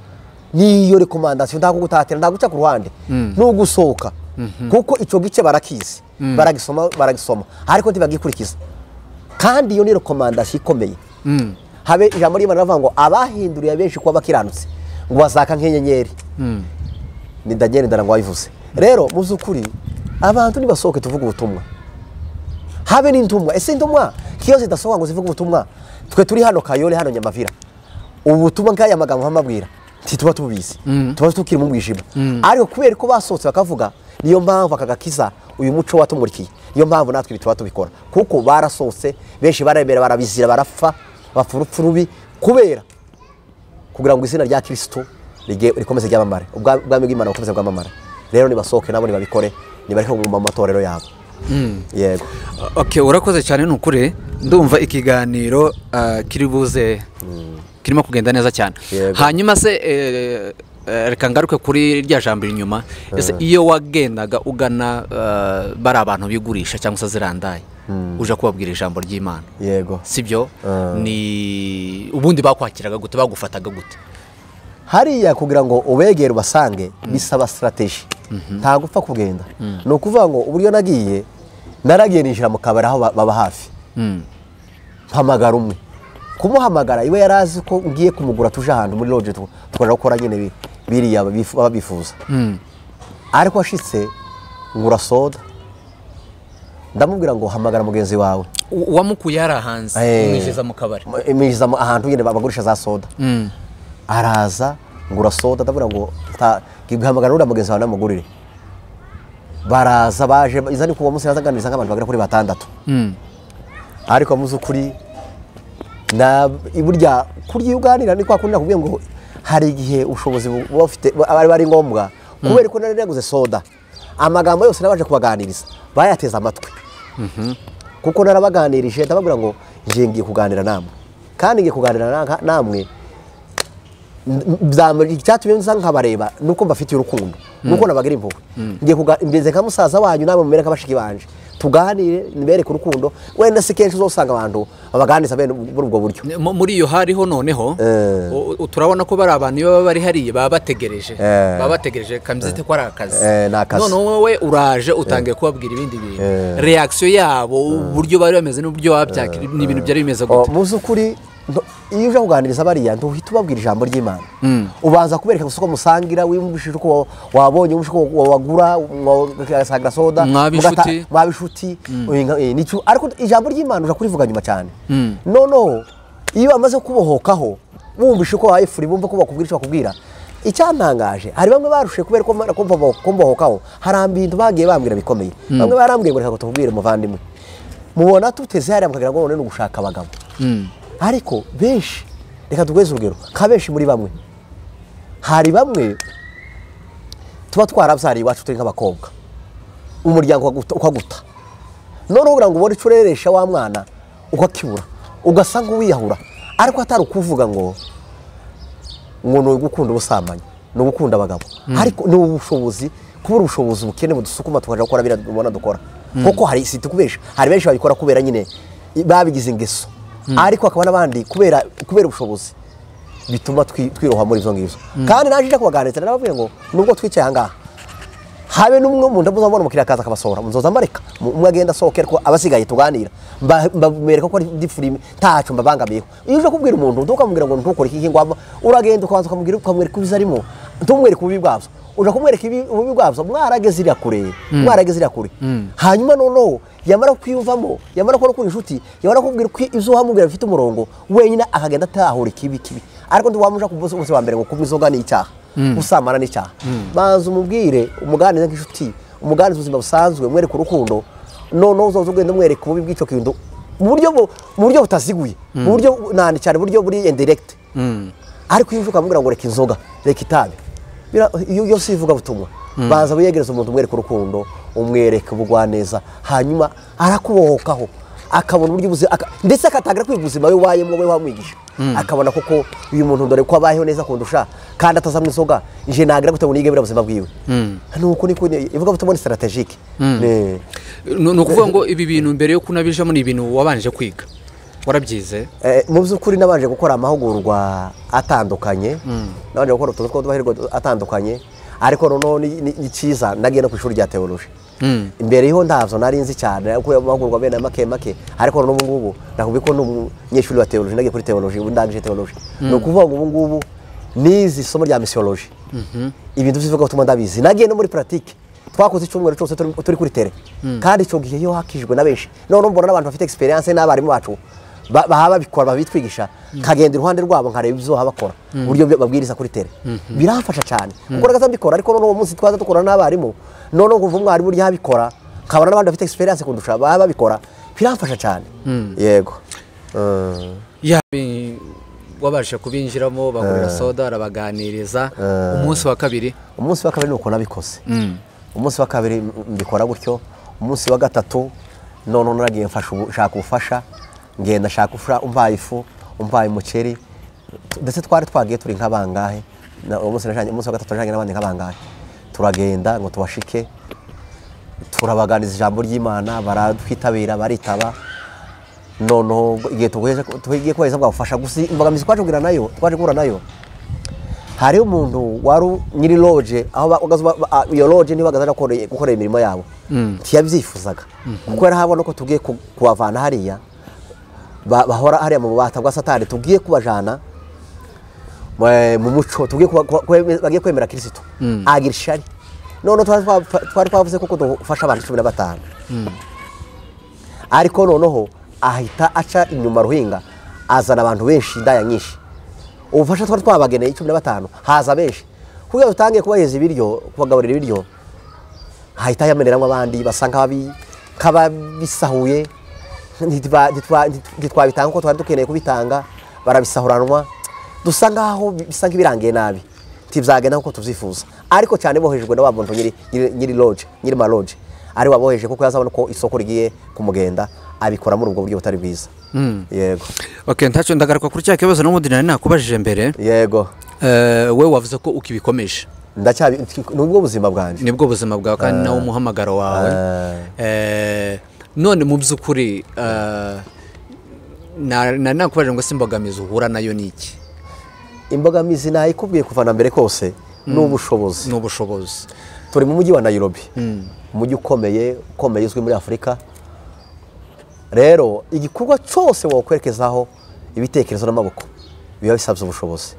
niyo rekomandasiyo ntabwo gutatira ntabwo guca ku ruhande ni ugusohoka kuko icyo gice barakizi baragisoma baragisoma ariko ntibagikurikiza kandi iyo ni rekomandasiyo ikomeye habe ijambo ry'imana ravuga ngo abahinduriye benshi kuba bakiranutse ngo bazaka nk'inyenyeri ni daniel ndara ngo wabivuze rero mu by'ukuri abantu nibasohoke tuvuge ubutumwa habe n'intumwa ese intumwa kiyo zidasohoka ngo zivuge ubutumwa twe turi hano kayole hano nyamavira ubutumwa nk'aya magambo mpamabwira ntituba tubizi tuba tukiri mu mwijima ariko kubera ko basohotse bakavuga niyo mpamvu akagakiza uyu muco watumurikiye niyo mpamvu natwe ibi tuba tubikora kuko barasohotse benshi baremera barabizira barapfa bapfa urupfu rubi kubera kugira ngo izina rya kirisitu rige- rikomeze ryamamare Ubwa- ubwami bw'imana bukomeze bwamamare rero nibasohoke nabo nibabikore nibareke kuguma mu matorero yabo yego okay urakoze cyane ni ukuri ndumva ikiganiro ah, kiri buze kirimo kugenda neza cyane Yego. hanyuma se eh, eh, reka ngaruke kuri rya jambo inyuma ese iyo wagendaga ugana ah, bari abantu bigurisha cyangwa se zirandaye uje kubabwira ijambo ry'imana yego sibyo ni ubundi bakwakiraga gute bagufataga gute hariya kugira ngo ubegere ubasange bisaba sitarategi ntabwo upfa kugenda ni ukuvuga ngo uburyo nagiye naragiye ninjira mu kabari aho ba- baba hafi mpamagara umwe kumuhamagara iwe yari azi ko ngiye kumugura tuje ahantu muri loje tu- tukaja gukora nyine bi- biriya babifu- baba bifuza ariko ashitse ngura soda ndamubwira ngo hamagara mugenzi wawe U- uwamukuye yari ahanze Eh. umwinjiza mu kabari iminjiza mu- ahantu nyine bagurisha za soda araza ngura soda ndabona ngo ta- ngihamagara uriya mugenzi wawe namugurire baraza baje iza ni kuwa munsi yazaganiriza nk'abantu bagera kuri batandatu ariko mu by'ukuri na burya kurya iyo uganira ni kwa kundi nakubwiye ngo hari igihe ubushobozi bu- buba bufite bu- aba ari ngombwa kubera ko nari naguze soda amagambo yose nabanje kubaganiriza bayateze amatwi kuko narabaganirije ndababwira ngo ngiye ngiye kuganira namwe kandi ngiye kuganira na- namwe byamuri icyatumye nza nkabareba nuko mbafitiye urukundo nuko nabagira impuhwe ngiye kuga- mbize nka musaza wanyu namwe mumere nka bashiki banje tuganire nibereke urukundo wenda si kenshi uzosanga abantu babaganiriza bene muri ubwo buryo Mu- muri iyo hariho noneho Eh. u- u- turabona ko bari abantu iyo baba bari hariya baba bategereje Eh. baba bategereje kamyizite ko ari akazi Eh, ni akazi. none wowe uraje utangiye kubabwira ibindi bintu reakisiyo yabo uburyo bari bameze n'uburyo wababyakira ni ibintu byari bimeze Oh, gute mu by'ukuri nto- iyo uje kuganiriza bariya ntuhita ubabwira ijambo ry'imana ubanza kubereka gusa uko musangira wiyumvishije uko wa- wabonye wiyumvishije uko wa- wagura ugasangira soda Mwaba mugata- inshuti. mwaba inshuti uyu nga- eh, nicyo ariko ijambo ry'imana uje kurivuga nyuma cyane noneho iyo bamaze kubohokaho bumvishe uko wayifuri bumva ko bakubwira icyo bakubwira icyantangaje hari bamwe barushe kubera ko mara- ko mbo- ko mbohokaho hari ibintu bagiye bambwira bikomeye bamwe barambwiye ngo reka ngo tubwire muvandimwe mubona tuteze hariya mukagira ngo none ni ugushaka abagabo ariko benshi reka tugweze urugero nka benshi muri bamwe hari bamwe tuba twarabyariye iwacu turi nk'abakobwa umuryango ukaguta- ukaguta noneho kugira ngo ubone icyo ureresha wa mwana ukakibura ugasa nk'uwiyahura ariko atari ukuvuga ngo ngo ni ugukunda ubusambanyi ni ugukunda abagabo ariko ni ubushobozi kubura ubushobozi bukene budusukuma tukaja gukora biriya tubona dukora kuko hari si tukubesha hari benshi babikora kubera nyine babigize ingeso ariko hakaba n'abandi kubera kubera ubushobozi bituma twi- twiroha muri izo ngibyo kandi naje nje kubaganiriza nababwiye ngo nubwo twicaye aha ngaha habe n'umwe umuntu muzamubona umukiriya akaza akabasohora muzoza mbareka Mu- umwe agenda asohoke ariko abasigaye tuganira Mba- mbamwereka ko ari difurime ntacyo mbabangamiyeho iyo uje kubwira umuntu ntukamubwira ngo ntukore iki ngwamo uragenda ukabanza ukamubwira ukamwereka ibiza arimo ntumwereka ububi bwabyo uje kumwereka ibi- ububi bwabyo mwarageze iriya kure mwarageze iriya kure hanyuma noneho yamara kwiyumvamo yamara kubona ukuri inshuti yamara kubwira ko ibyo wamubwira bifite umurongo wenyine akagenda atahura ikibi kibi ariko ntiwamuja kuvuza umunsi wa mbere ngo kunywa inzoga ni icyaha gusambana n'icyaha banza umubwire umuganize nk'inshuti umuganize ubuzima busanzwe mwereke urukundo noneho uzoza ugenda umwereka ububi bw'icyo kintu mu buryo bu- mu buryo butaziguye mu buryo bu- nandi cyane buryo buri indirekite ariko iyo uje ukamubwira ngo reka inzoga reka itabi bira- iyo iyo si ivugabutumwa banza wiyegereza umuntu umwereka urukundo umwereka ubugwaneza hanyuma arakubohokaho akabona uburyo ubuzima aka- ndetse akatangira kwiga ubuzima we wayemo we wamwigisha akabona koko uyu muntu dore ko abayeho neza kundusha kandi atazamwa inzoga nje nagira gute ngo nige buriya buzima bwiwe nuko niko ni- ivugabutumwa ni strategique Ni- ni ni ukuvuga ngo ibi bintu mbere yo kunabijamo ni ibintu wabanje kwiga warabyize Eh, mu by'ukuri nabanje gukora amahugurwa atandukanye nabanje gukora utuntu tw'uduhahirwa atandukanye ariko noneho ni- ni ni cyiza nagiye no ku ishuri rya teoloji imbere yo ntabyo nari nzi cyane ariko ayo mahugurwa bene make make ariko noneho ubu ngubu nakubwiye ko ni umunyeshuri wa teoloji nagiye kuri teoloji ubu ndangije teoloji ni ukuvuga ngo ubu ngubu nizi isomo rya misiyoloji ibintu by'ivugabutumwa ndabizi nagiye no muri puratike twakoze icyumweru cyose turi turi kuri tere kandi icyo gihe iyo hakijwe na benshi noneho mbona n'abantu bafite experience n'abarimu bacu ba- baba babikora babitwigisha nkagenda iruhande rwabo nkareba ibyo baba bakora uburyo byo babwiriza kuri tere biramfasha cyane kuko nagaza mbikora ariko noneho uwo munsi twaza dukora n'abarimu noneho nkumva umwarimu urya abikora nkabona n'abandi bafite experience kundusha baba babikora biramfasha cyane yego Mm. Ya, bi- wabasha kubinjiramo bagurira soda arabaganiriza umunsi wa kabiri umunsi wa kabiri ni uko nabikoze umunsi wa kabiri m- mbikora gutyo umunsi wa gatatu noneho naragiye mfasha ubu- nshaka ubufasha ngenda nshaka ubufasha umvaye ifu umvaye umuceri t- ndetse twari twagiye turi nk'abangahe na- uwo munsi najanye- umunsi wa gatatu najyanye n'abandi nk'abangahe turagenda ngo tubashike turabaganiriza ijambo ry'imana baratwitabira baritaba noneho igihe tugiye tugiye kubaheza bwabafasha gusa imbogamizi twaje kugira nayo twaje guhura nayo hariho umuntu wari u- nyiri loge aho ba- bagaza- ba- a- iyo loge niba bagazana gukorera imirimo yabo ntiyabyifuzaga kuko yari ahabona ko tugiye ku- kubavana hariya ba- bahora hariya mu bubata bwa satani tugiye kubajana eh, mu muco tugiye kuba- kuba- kweme- bagiye kwemera kirisitu agira ishari noneho twari twa- twari twavuze ko dufasha abantu cumi na batanu ariko noneho ahita aca inyuma ruhinga azana abantu benshi indaya nyinshi ubufasha twari twabageneye cumi na batanu haza benshi kugira ngo dutange kubaheza ibiryo kubagaburira ibiryo hahita yameneramo abandi basa nk'ababi- nk'ababisahuye ntitwa- ntitwa- ntitwabitanga kuko twari dukeneye kubitanga barabisahuranwa dusa nk'aho bi- bisa nk'ibirangiye nabi ntibyagenda nk'uko tubyifuza ariko cyane bohejwe na wa muntu nyiri- nyiri- nyiri loge nyiri ma loge ari waboheje kuko yazabona ko isoko rigiye kumugenda abikora muri ubwo buryo butari bwiza yego okay ntacyo ndagaruka kuri cya kibazo n'ubundi nari nakubajije mbere yego Eh, we wavuze ko ukibikomeje ndacyabi nubwo buzima bwanjye nibwo buzima bwawe kandi nawo umuhamagaro wawe Eh, none mu by'ukuri eh, na- nari nakubajije ngo se imbogamizi uhura nayo ni iki imbogamizi nayikubwiye kuva na mbere kose ni ubushobozi ni ubushobozi turi mu mujyi wa nairobi umujyi ukomeye ukomeye uzwi muri afurika rero igikorwa cyose wakwerekezaho ibitekerezo n'amaboko biba bisabye ubushobozi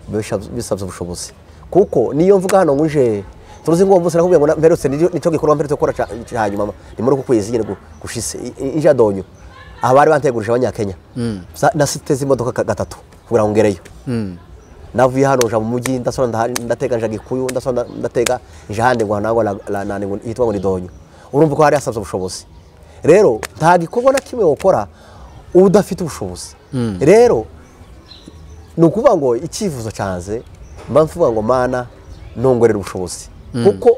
biba bisabye- bisabye ubushobozi kuko niyo mvuga hano nguje turuzi ngo mbose nakubwiye ngo na- mperutse ni- nicyo gikorwa mperutse gukora ca- ca hanyuma ma- ni muri uku kwezi nyine gu- gushise i- i- ije donyo aha bari bantegurije abanyakenya Za- nasiteze imodoka ka- gatatu kugira ngo ngereyo navuye hano nja mu mujyi ndasora ndaha- ndatega nja gikuyu ndasora nda- ndatega nje ahandi ngo nangwa la- la- nani ngo yitwa ngo ni donyo urumva ko hari hasabye ubushobozi rero nta gikorwa na kimwe wokora udafite ubushobozi rero ni ukuvuga ngo icyifuzo cyanze mba mvuga ngo mana nongorera ubushobozi kuko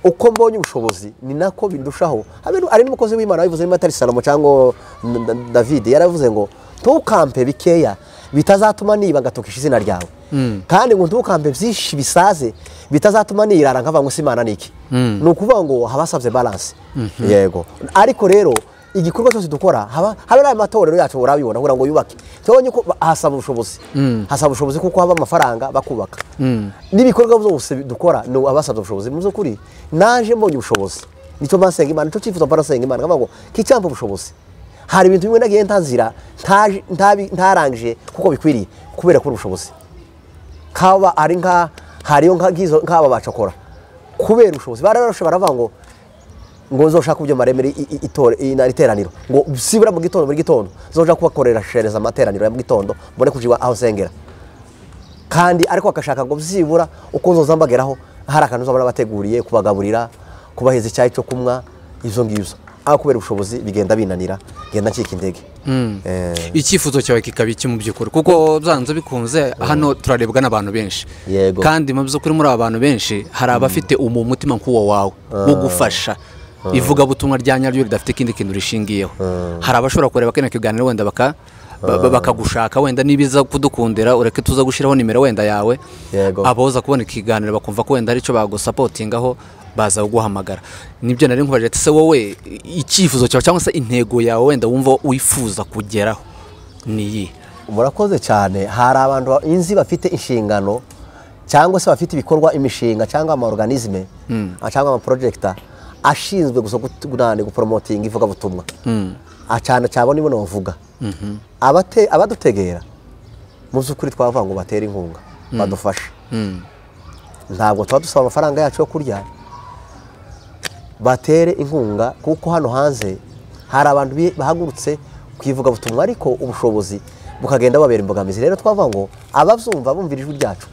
uko mbonye ubushobozi ni nako bindushaho habe nu- hari n'umukozi w'imana wabivuze niba atari salomo cyangwa N- N- david yaravuze ngo ntukampe bikeya bitazatuma niba ngatukisha izina ryawe kandi ngo ntukampe byinshi bisaze bitazatuma nirara nkavuga ngo se imana ni iki ni ukuvuga ngo haba hasabye balanse yego ariko rero igikorwa cyose dukora haba habe n'aya matorero yacu urabibona kugira ngo yubake cyabonye ko ba- hasaba ubushobozi hasaba ubushobozi kuko haba amafaranga bakubaka n'ibikorwa byose dukora ni abasabye ubushobozi mu by'ukuri naje mbonye ubushobozi nicyo mba nsenga imana nicyo cyifuzo mba nasenga imana nkavuga ngo kicyampa ubushobozi hari ibintu bimwe nagiye ntanzira ntaje- ntabi- ntarangije kuko bikwiriye kubera kubura ubushobozi kaba ari nka hariyo nka ngizo nk'aba bacakora kubera ubushobozi bararusha baravuga ngo ngo nzoshaka ibyo maremere i- i- itore- i- na- iteraniro ngo sibura mu gitondo muri gitondo nzoja kubakorera shereza amateraniro ya mu gitondo mbone kujiba aho sengera kandi ariko bagashaka ngo byibura uko nzoza mbageraho hari akantu uzabona bateguriye kubagaburira kubaheza icyayi cyo kunywa ibyo ngibyo aho kubera ubushobozi bigenda binanira ngenda ncika intege Eh, icyifuzo cyawe kikaba iki mu by'ukuri kuko byanze bikunze hano turarebwa n'abantu benshi Yego. kandi mu by'ukuri muri aba bantu benshi hari abafite umu mutima nk'uwo wawe wo gufasha ivugabutumwa rya nyaryo ridafite ikindi kintu rishingiyeho hari abashobora kureba kino kiganiro wenda baka ba- ba- bakagushaka wenda nibiza kudukundira ureke tuza gushyiraho nimero wenda yawe Yego. aboza kubona ikiganiro bakumva ko wenda aricyo bagusapotingaho baza kuguhamagara nibyo nari nkubaje ati se wowe icyifuzo cyawe cyangwa se intego yawe wenda wumva wifuza kugeraho ni iyi murakoze cyane hari abantu ba- inzi bafite inshingano cyangwa se bafite ibikorwa imishinga cyangwa amaorganisme cyangwa amaprojegita ashinzwe gusa gut- gunane guporomotinga ivugabutumwa Ah, cyane cyabo nibo navuga Abate- abadutegera mu by'ukuri twavuga ngo batere inkunga badufashe ntabwo tuba dusaba amafaranga yacu yo kurya batere inkunga kuko hano hanze hari abantu bi- bahagurutse ku ivugabutumwa ariko ubushobozi bukagenda bubabera imbogamizi rero twavuga ngo ababyumva bumvira ijwi ryacu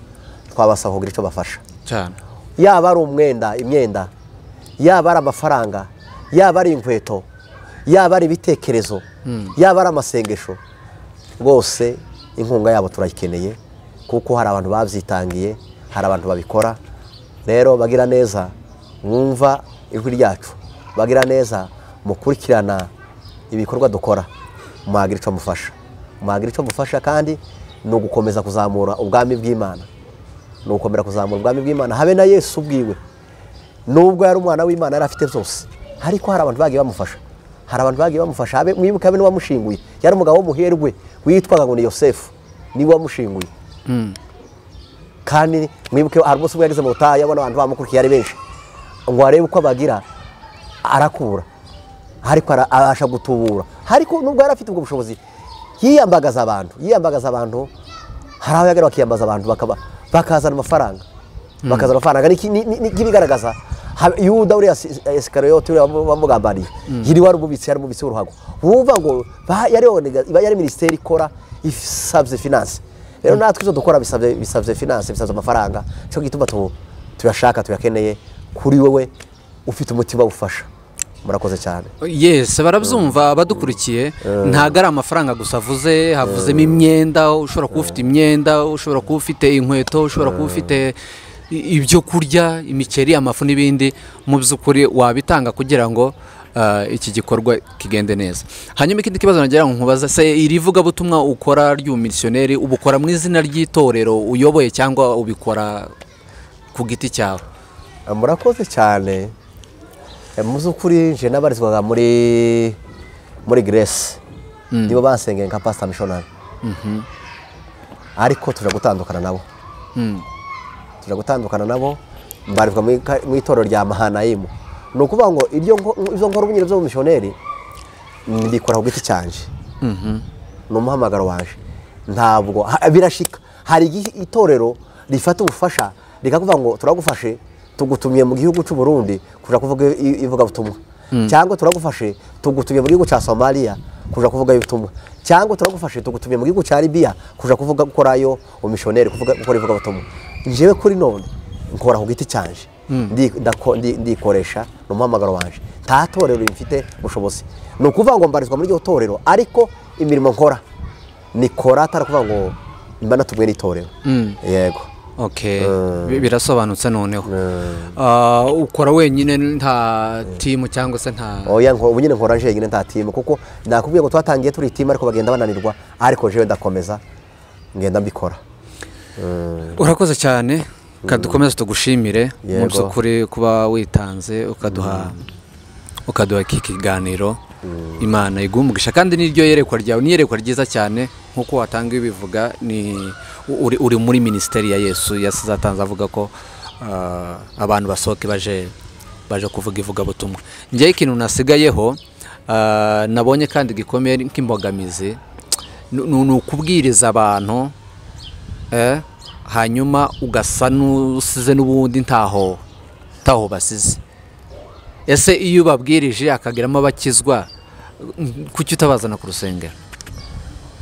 twabasaba kugira icyo bafasha cyane yaba ari umwenda imyenda yaba ari amafaranga yaba ari inkweto yaba ari ibitekerezo yaba ari amasengesho rwose inkunga yabo turayikeneye kuko hari abantu babyitangiye hari abantu babikora rero bagira neza mwumva ijwi ryacu bagira neza mukurikirana ibikorwa dukora mwagira icyo mufasha mwagira icyo mufasha kandi ni ugukomeza kuzamura ubwami bw'imana ni ugukomera kuzamura ubwami bw'imana habe na yesu ubwiwe nubwo yari umwana w'imana yari afite byose ariko hari abantu bagiye bamufasha hari abantu bagiye bamufasha habe mwibuke habe n'uwamushinguye yari umugabo w'umuherwe witwaga ngo ni yosefu niwe wamushinguye kandi mwibuke hari umunsi ubwo yageze mu butayu abona abantu bamukurikiye ari benshi ngo arebe uko abagira arakura ariko ara- abasha gutubura ariko nubwo yari afite ubwo bushobozi yiyambagaza abantu yiyambagaza abantu hari aho yagera bakiyambaza abantu bakaba bakazana amafaranga bakazana amafaranga Ni- ni- ni- ni- nk'ibigaragaza ha- yuda uriya si- esikariyoti uriya wamu- wamugambaniye yiri wari umubitsi yari umubitsi w'uruhago wumva ngo ba- yari onega- iba yari minisiteri ikora isabye finance rero natwe izo dukora bisabye bisabye finance bisabye amafaranga cyo gituma tu- tuyashaka tuyakeneye kuri wewe ufite umutima ufasha murakoze cyane yesi barabyumva abadukurikiye ntabwo ari amafaranga gusa avuze havuzemo imyenda ushobora kuba ufite imyenda ushobora kuba ufite inkweto ushobora kuba ufite i- ibyo kurya imiceri amafu n'ibindi mu by'ukuri wabitanga kugira ngo ah, iki gikorwa kigende neza hanyuma ikindi kibazo nagira ngo nkubaza se iri vugabutumwa ukora ry'umumisiyoneri uba ukora mu izina ry'itorero uyoboye cyangwa ubikora ku giti cyawe Eh, murakoze cyane Eh, mu by'ukuri nje nabarizwaga muri muri Grace nibo bansengeye nka pastor missionary ariko tuja gutandukana nabo tuja gutandukana nabo mbarizwa mu ka- mu itorero rya mahanayimu ni ukuvuga ngo ibyo ngo- ibyo nkora ubunyine by'ubumishoneri mbikora ku giti cyanjye ni umuhamagaro waje ntabwo ha- birashika hari igihe itorero rifata ubufasha rikakuvuga ngo turagufashe tugutumye mu gihugu cy'u Burundi kuja kuvuga i- i- ivugabutumwa cyangwa turagufashe tugutumye mu gihugu cya somaliya kuja kuvuga ubutumwa cyangwa turagufashe tugutumye mu gihugu cya libiya kuja kuvuga gukorayo umishoneri kuvuga gukora ivugabutumwa njyewe kuri none nkora ku giti cyanje Ndi- ndako- ndi- ndikoresha ni umuhamagaro wanje nta torero rifite ubushobozi ni ukuvuga ngo mbarizwa muri iryo torero ariko imirimo nkora nikora atari kuvuga ngo mba natumwe n'itorero yego Okay. Bi- birasobanutse noneho Ah, ukora wenyine nta timu cyangwa se nta oya nko- ubu nyine nkora njyenyine nta timu kuko nakubwiye ngo twatangiye turi timu ariko bagenda bananirwa ariko jewe ndakomeza ngenda mbikora urakoze cyane kadukomeze tugushimire Yego. mu by'ukuri kuba witanze ukaduha ukaduha iki kiganiro imana igumugisha kandi n'iryo yerekwa ryawe ni iyerekwa ryiza cyane nk'uko watanga ibivuga ni uri, uri muri minisiteri ya yesu yasize atanze avuga ko ah, abantu basohoke baje baje kuvuga ivugabutumwa njyewe ikintu nasigayeho ah, nabonye kandi gikomeye nk'imbogamizi ni ni- ni ukubwiriza abantu eh, hanyuma ugasa n'usize n'ubundi ntaho ntaho basize ese iyo ubabwirije akagiramo abakizwa mm, kuki utabazana ku rusengero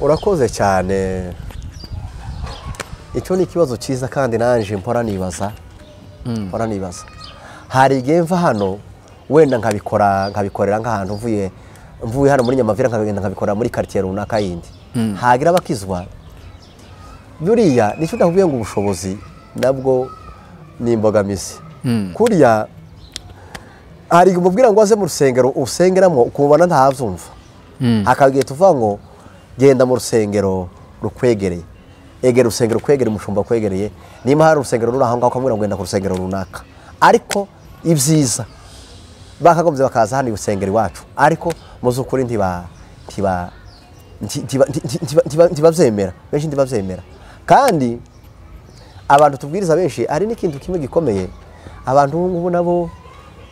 urakoze cyane icyo ni ikibazo cyiza kandi nanjye mpora nibaza mpora nibaza hari igihe mva hano wenda nkabikora nkabikorera nk'ahantu mvuye mvuye hano muri nyamavira nkagenda nkabikorera muri karitsiye runaka yindi hagira abakizwa buriya nicyo ndakubwiye ngo ubushobozi nabwo ni imbogamizi kuriya hari igihe umubwira ngo aze mu rusengero usengeramo ukubona ntazumva hakaba igihe tuvuga ngo genda mu rusengero rukwegereye egera urusengero kwegereye umushumba kwegereye niba hari urusengero ruri aho ngaho ukamubwira ngo genda ku rusengero runaka ariko ibyiza bakagombye bakaza hano urusengero iwacu ariko mu by'ukuri ntiba ntiba nti- ntiba- nti- ntiba- ntiba- ntibabyemera benshi ntibabyemera kandi abantu tubwiriza benshi hari n'ikintu kimwe gikomeye abantu ubu ngubu nabo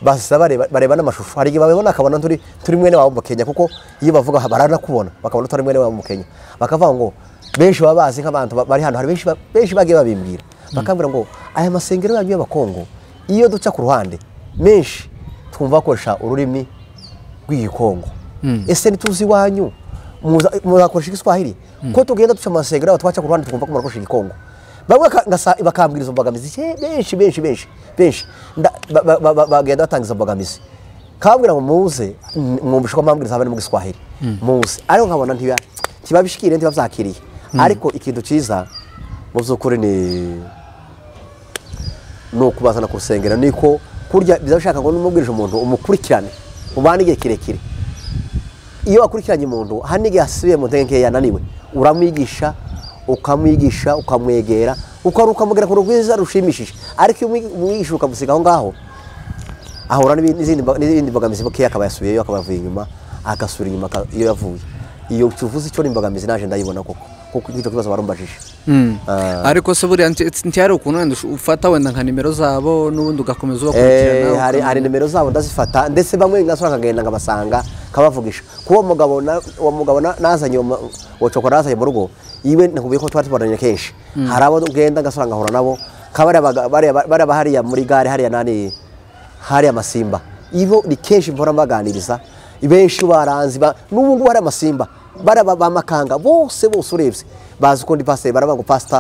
basa bareba bareba n'amashusho hari igihe babibona akabona turi turi mwene wabo mu Kenya kuko iyo bavuga aha baranakubona bakabona turi mwene wabo mu Kenya bakavuga ngo benshi baba bazi nk'abantu ba- bari hano hari benshi ba- benshi bagiye babimbwira bakambwira ngo aya masengero yanyu y'abakongo iyo duca ku ruhande menshi twumva bakoresha ururimi rw'igikongo ese ntituzi iwanyu muza- muzakoresha igiswahili ko tugenda duca amasengero yabo twaca ku ruhande twumva ko murakoresha igikongo bamwe baka- ngasa- bakambwira izo mbogamizi ke- benshi benshi benshi benshi Nda- ba- ba- ba- ba- bagenda batanga izo mbogamizi kababwira ngo muze n- mwumvishe ko mpambwiriza haba no mu giswahili muze ariko nkabona ntiba ntibabishikiriye ntibabyakiriye ariko ikintu cyiza mu by'ukuri ni ni ukubazana ku rusengero niko kurya bizashaka ngo n'umubwirije umuntu umukurikirane mubane igihe kirekire iyo wakurikiranye umuntu hari n'igihe asubiye mu ntege nke yananiwe uramwigisha ukamwigisha ukamwegera ukaba ukamugera ku rwiza rushimishije ariko iyo umwi- umwigisha ukamusiga aho ngaho ahura n'ibindi- n'izindi mba- n'izindi mbogamizi bukeya akaba yasubiyeyo akaba yavuye inyuma agasubira inyuma aka- iyo yavuye iyo tuvuze icyo ni imbogamizi naje ndayibona koko kuko icyo kibazo barumbajije Ah. ariko se buriya nti- nti- ntihari ukuntu wenda ush- ufata wenda nka nimero zabo n'ubundi ugakomeza Eh, ubakurikirana hari ukamenya. hari nimero zabo ndazifata ndetse bamwe ngasura nkagenda nkabasanga nkabavugisha kuba mugabo na- uwo mugabo na- nazanye uwo mu- uwo cokora nazanye mu rugo iwe nakubwiye ko twari tubonanye kenshi hari abo ugenda ngasura nkahura nabo nka bariya baga- bariya ba- bariya ba hariya muri gare hariya nani hariya masimba ibo ni kenshi mpora mbaganiriza benshi baranzi ba- n'ubu ngubu hari amasimba bariya ba- ba makanga bose bose urebye bazi uko ndi pasiteri baravuga ngo pasita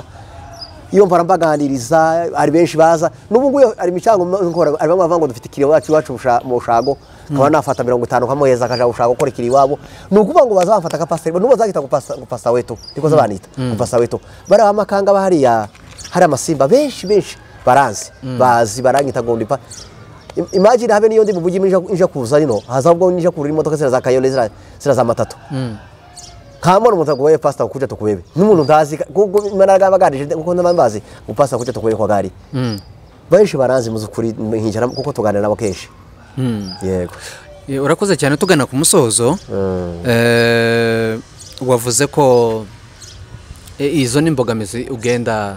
iyo mpora mbaganiriza hari benshi baza n'ubu ngubu hari imicango nkora hari bamwe bavuga ngo dufite ikiriyo wacu iwacu busha- mu bushago nkaba nafata mirongo itanu nkamuheza akaja bushago gukora ikiri iwabo ni ukuvuga ngo baza bamfata akapasiteri n'ubu bazagita ngo pasa- ngo pasa wetu niko zo banita ngo pasa wetu bariya bamakanga bahariya hari amasimba benshi benshi baranzi bazi baranyita ngo ndipa Im- imagine habe niyo ndi mu bugi nja- nja kuza rino haza ubwo nija kurira imodoka zira za kayole zira zira za matatu kamona umuntu agoye pasita kuja tukubebe n'umuntu ndazi kuko naraga baganije kuko ndambazi ngo pasita kuja tukubebe kwa gari benshi baranzi mu zukuri nkicara kuko tuganira nabo kenshi yego Eh, urakoze cyane tugana ku musozo eh, wavuze ko eh, izo ni imbogamizi ugenda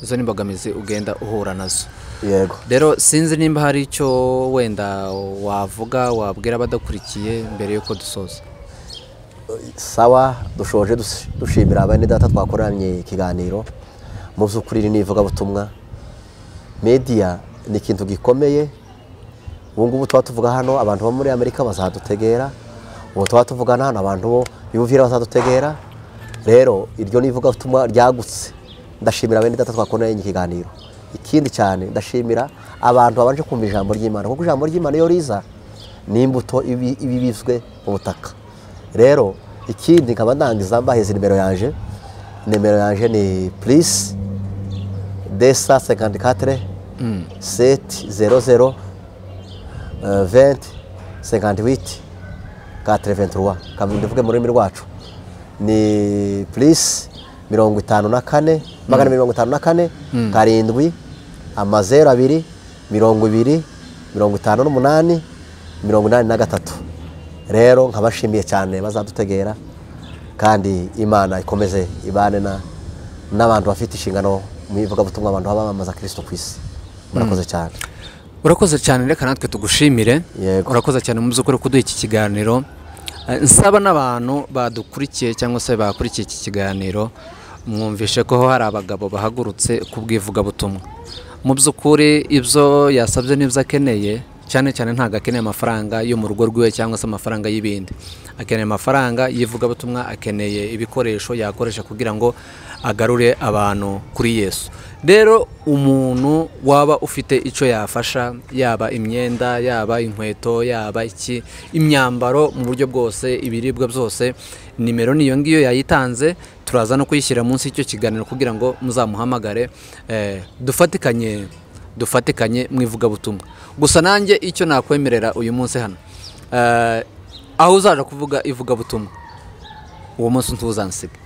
izo ni imbogamizi ugenda uhura nazo yego rero sinzi nimba hari icyo wenda wavuga wabwira abadakurikiye mbere y'uko dusoza sawa dushoje dus- dushimira bene data twakoranye ikiganiro mu by'ukuri iri ni ivugabutumwa mediya ni ikintu gikomeye ubu ngubu tuba tuvuga hano abantu bo muri amerika bazadutegera ubu tuba tuvugana hano abantu bo biyumvira bazadutegera rero iryo ni ivugabutumwa ryagutse ndashimira bene data twakoranye ikiganiro ikindi cyane ndashimira abantu babanje kumva ijambo ry'imana kuko ijambo ry'imana iyo riza ni imbuto ibi- iba ibizwe mu butaka rero ikindi nkaba ndangiza mbahize nimero yanje nimero yanje ni purisi desa sekanti katire seti zero zero venti sekanti witi katire venturuwa ndavuge mu rurimi rwacu ni purisi mirongo itanu na kane magana mirongo itanu na kane karindwi amazeru abiri mirongo ibiri mirongo itanu n'umunani mirongo inani na gatatu rero nkabashimiye cyane bazadutegera kandi imana ikomeze ibane na- n'abantu bafite inshingano mu ivugabutumwa abantu baba bamamaza kirisito ku isi murakoze cyane urakoze cyane reka natwe tugushimire Yego. urakoze cyane mu by'ukuri kuduha iki kiganiro Eh, nsaba n'abantu badukurikiye cyangwa se bakurikiye iki kiganiro mwumvishe ko ho hari abagabo bahagurutse ku bw'ivugabutumwa mu by'ukuri ibyo yasabye n'ibyo akeneye cyane cyane ntabwo akeneye amafaranga yo mu rugo rwiwe cyangwa se amafaranga y'ibindi akeneye amafaranga y'ivugabutumwa akeneye ibikoresho yakoresha kugira ngo agarure abantu kuri yesu rero umuntu waba ufite icyo yafasha yaba imyenda yaba inkweto yaba iki imyambaro mu buryo bwose ibiribwa byose nimero niyo ngiyo yayitanze turaza no kuyishyira munsi y'icyo kiganiro kugira ngo muzamuhamagare eh, dufatikanye dufatikanye mu ivugabutumwa gusa nanjye icyo nakwemerera uyu munsi hano eh, aho uzaje kuvuga ivugabutumwa uwo munsi ntuzansiga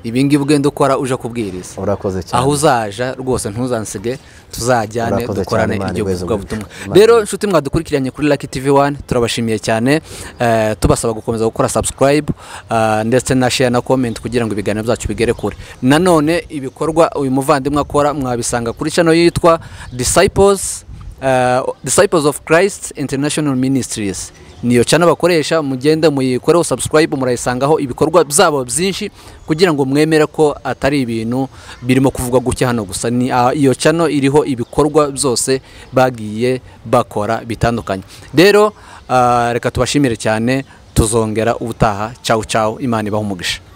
ibi ngibi ugenda ukora uje kubwiriza urakoze cyane aho uzaja rwose ntuzansige tuzajyane Urakoze dukorane cyane, Imana iryo igweze vugabutumwa umugisha. rero inshuti mwadukurikiranye kuri Lucky TV 1 turabashimiye cyane eh, tubasaba gukomeza gukora subscribe eh, ndetse na share na comment kugira ngo ibiganiro byacu bigere kure nanone ibikorwa uyu muvandimwe akora mwabisanga kuri channel yitwa Disciples eh, Disciples of Christ International Ministries niyo channel bakoresha mugende muyikoreho subscribe murayisangaho ibikorwa byabo byinshi kugira ngo mwemere ko atari ibintu birimo kuvugwa gutya hano gusa ni ah, iyo channel iriho ibikorwa byose bagiye bakora bitandukanye rero ah, reka tubashimire cyane tuzongera ubutaha cyawu cyawu imana ibaha umugisha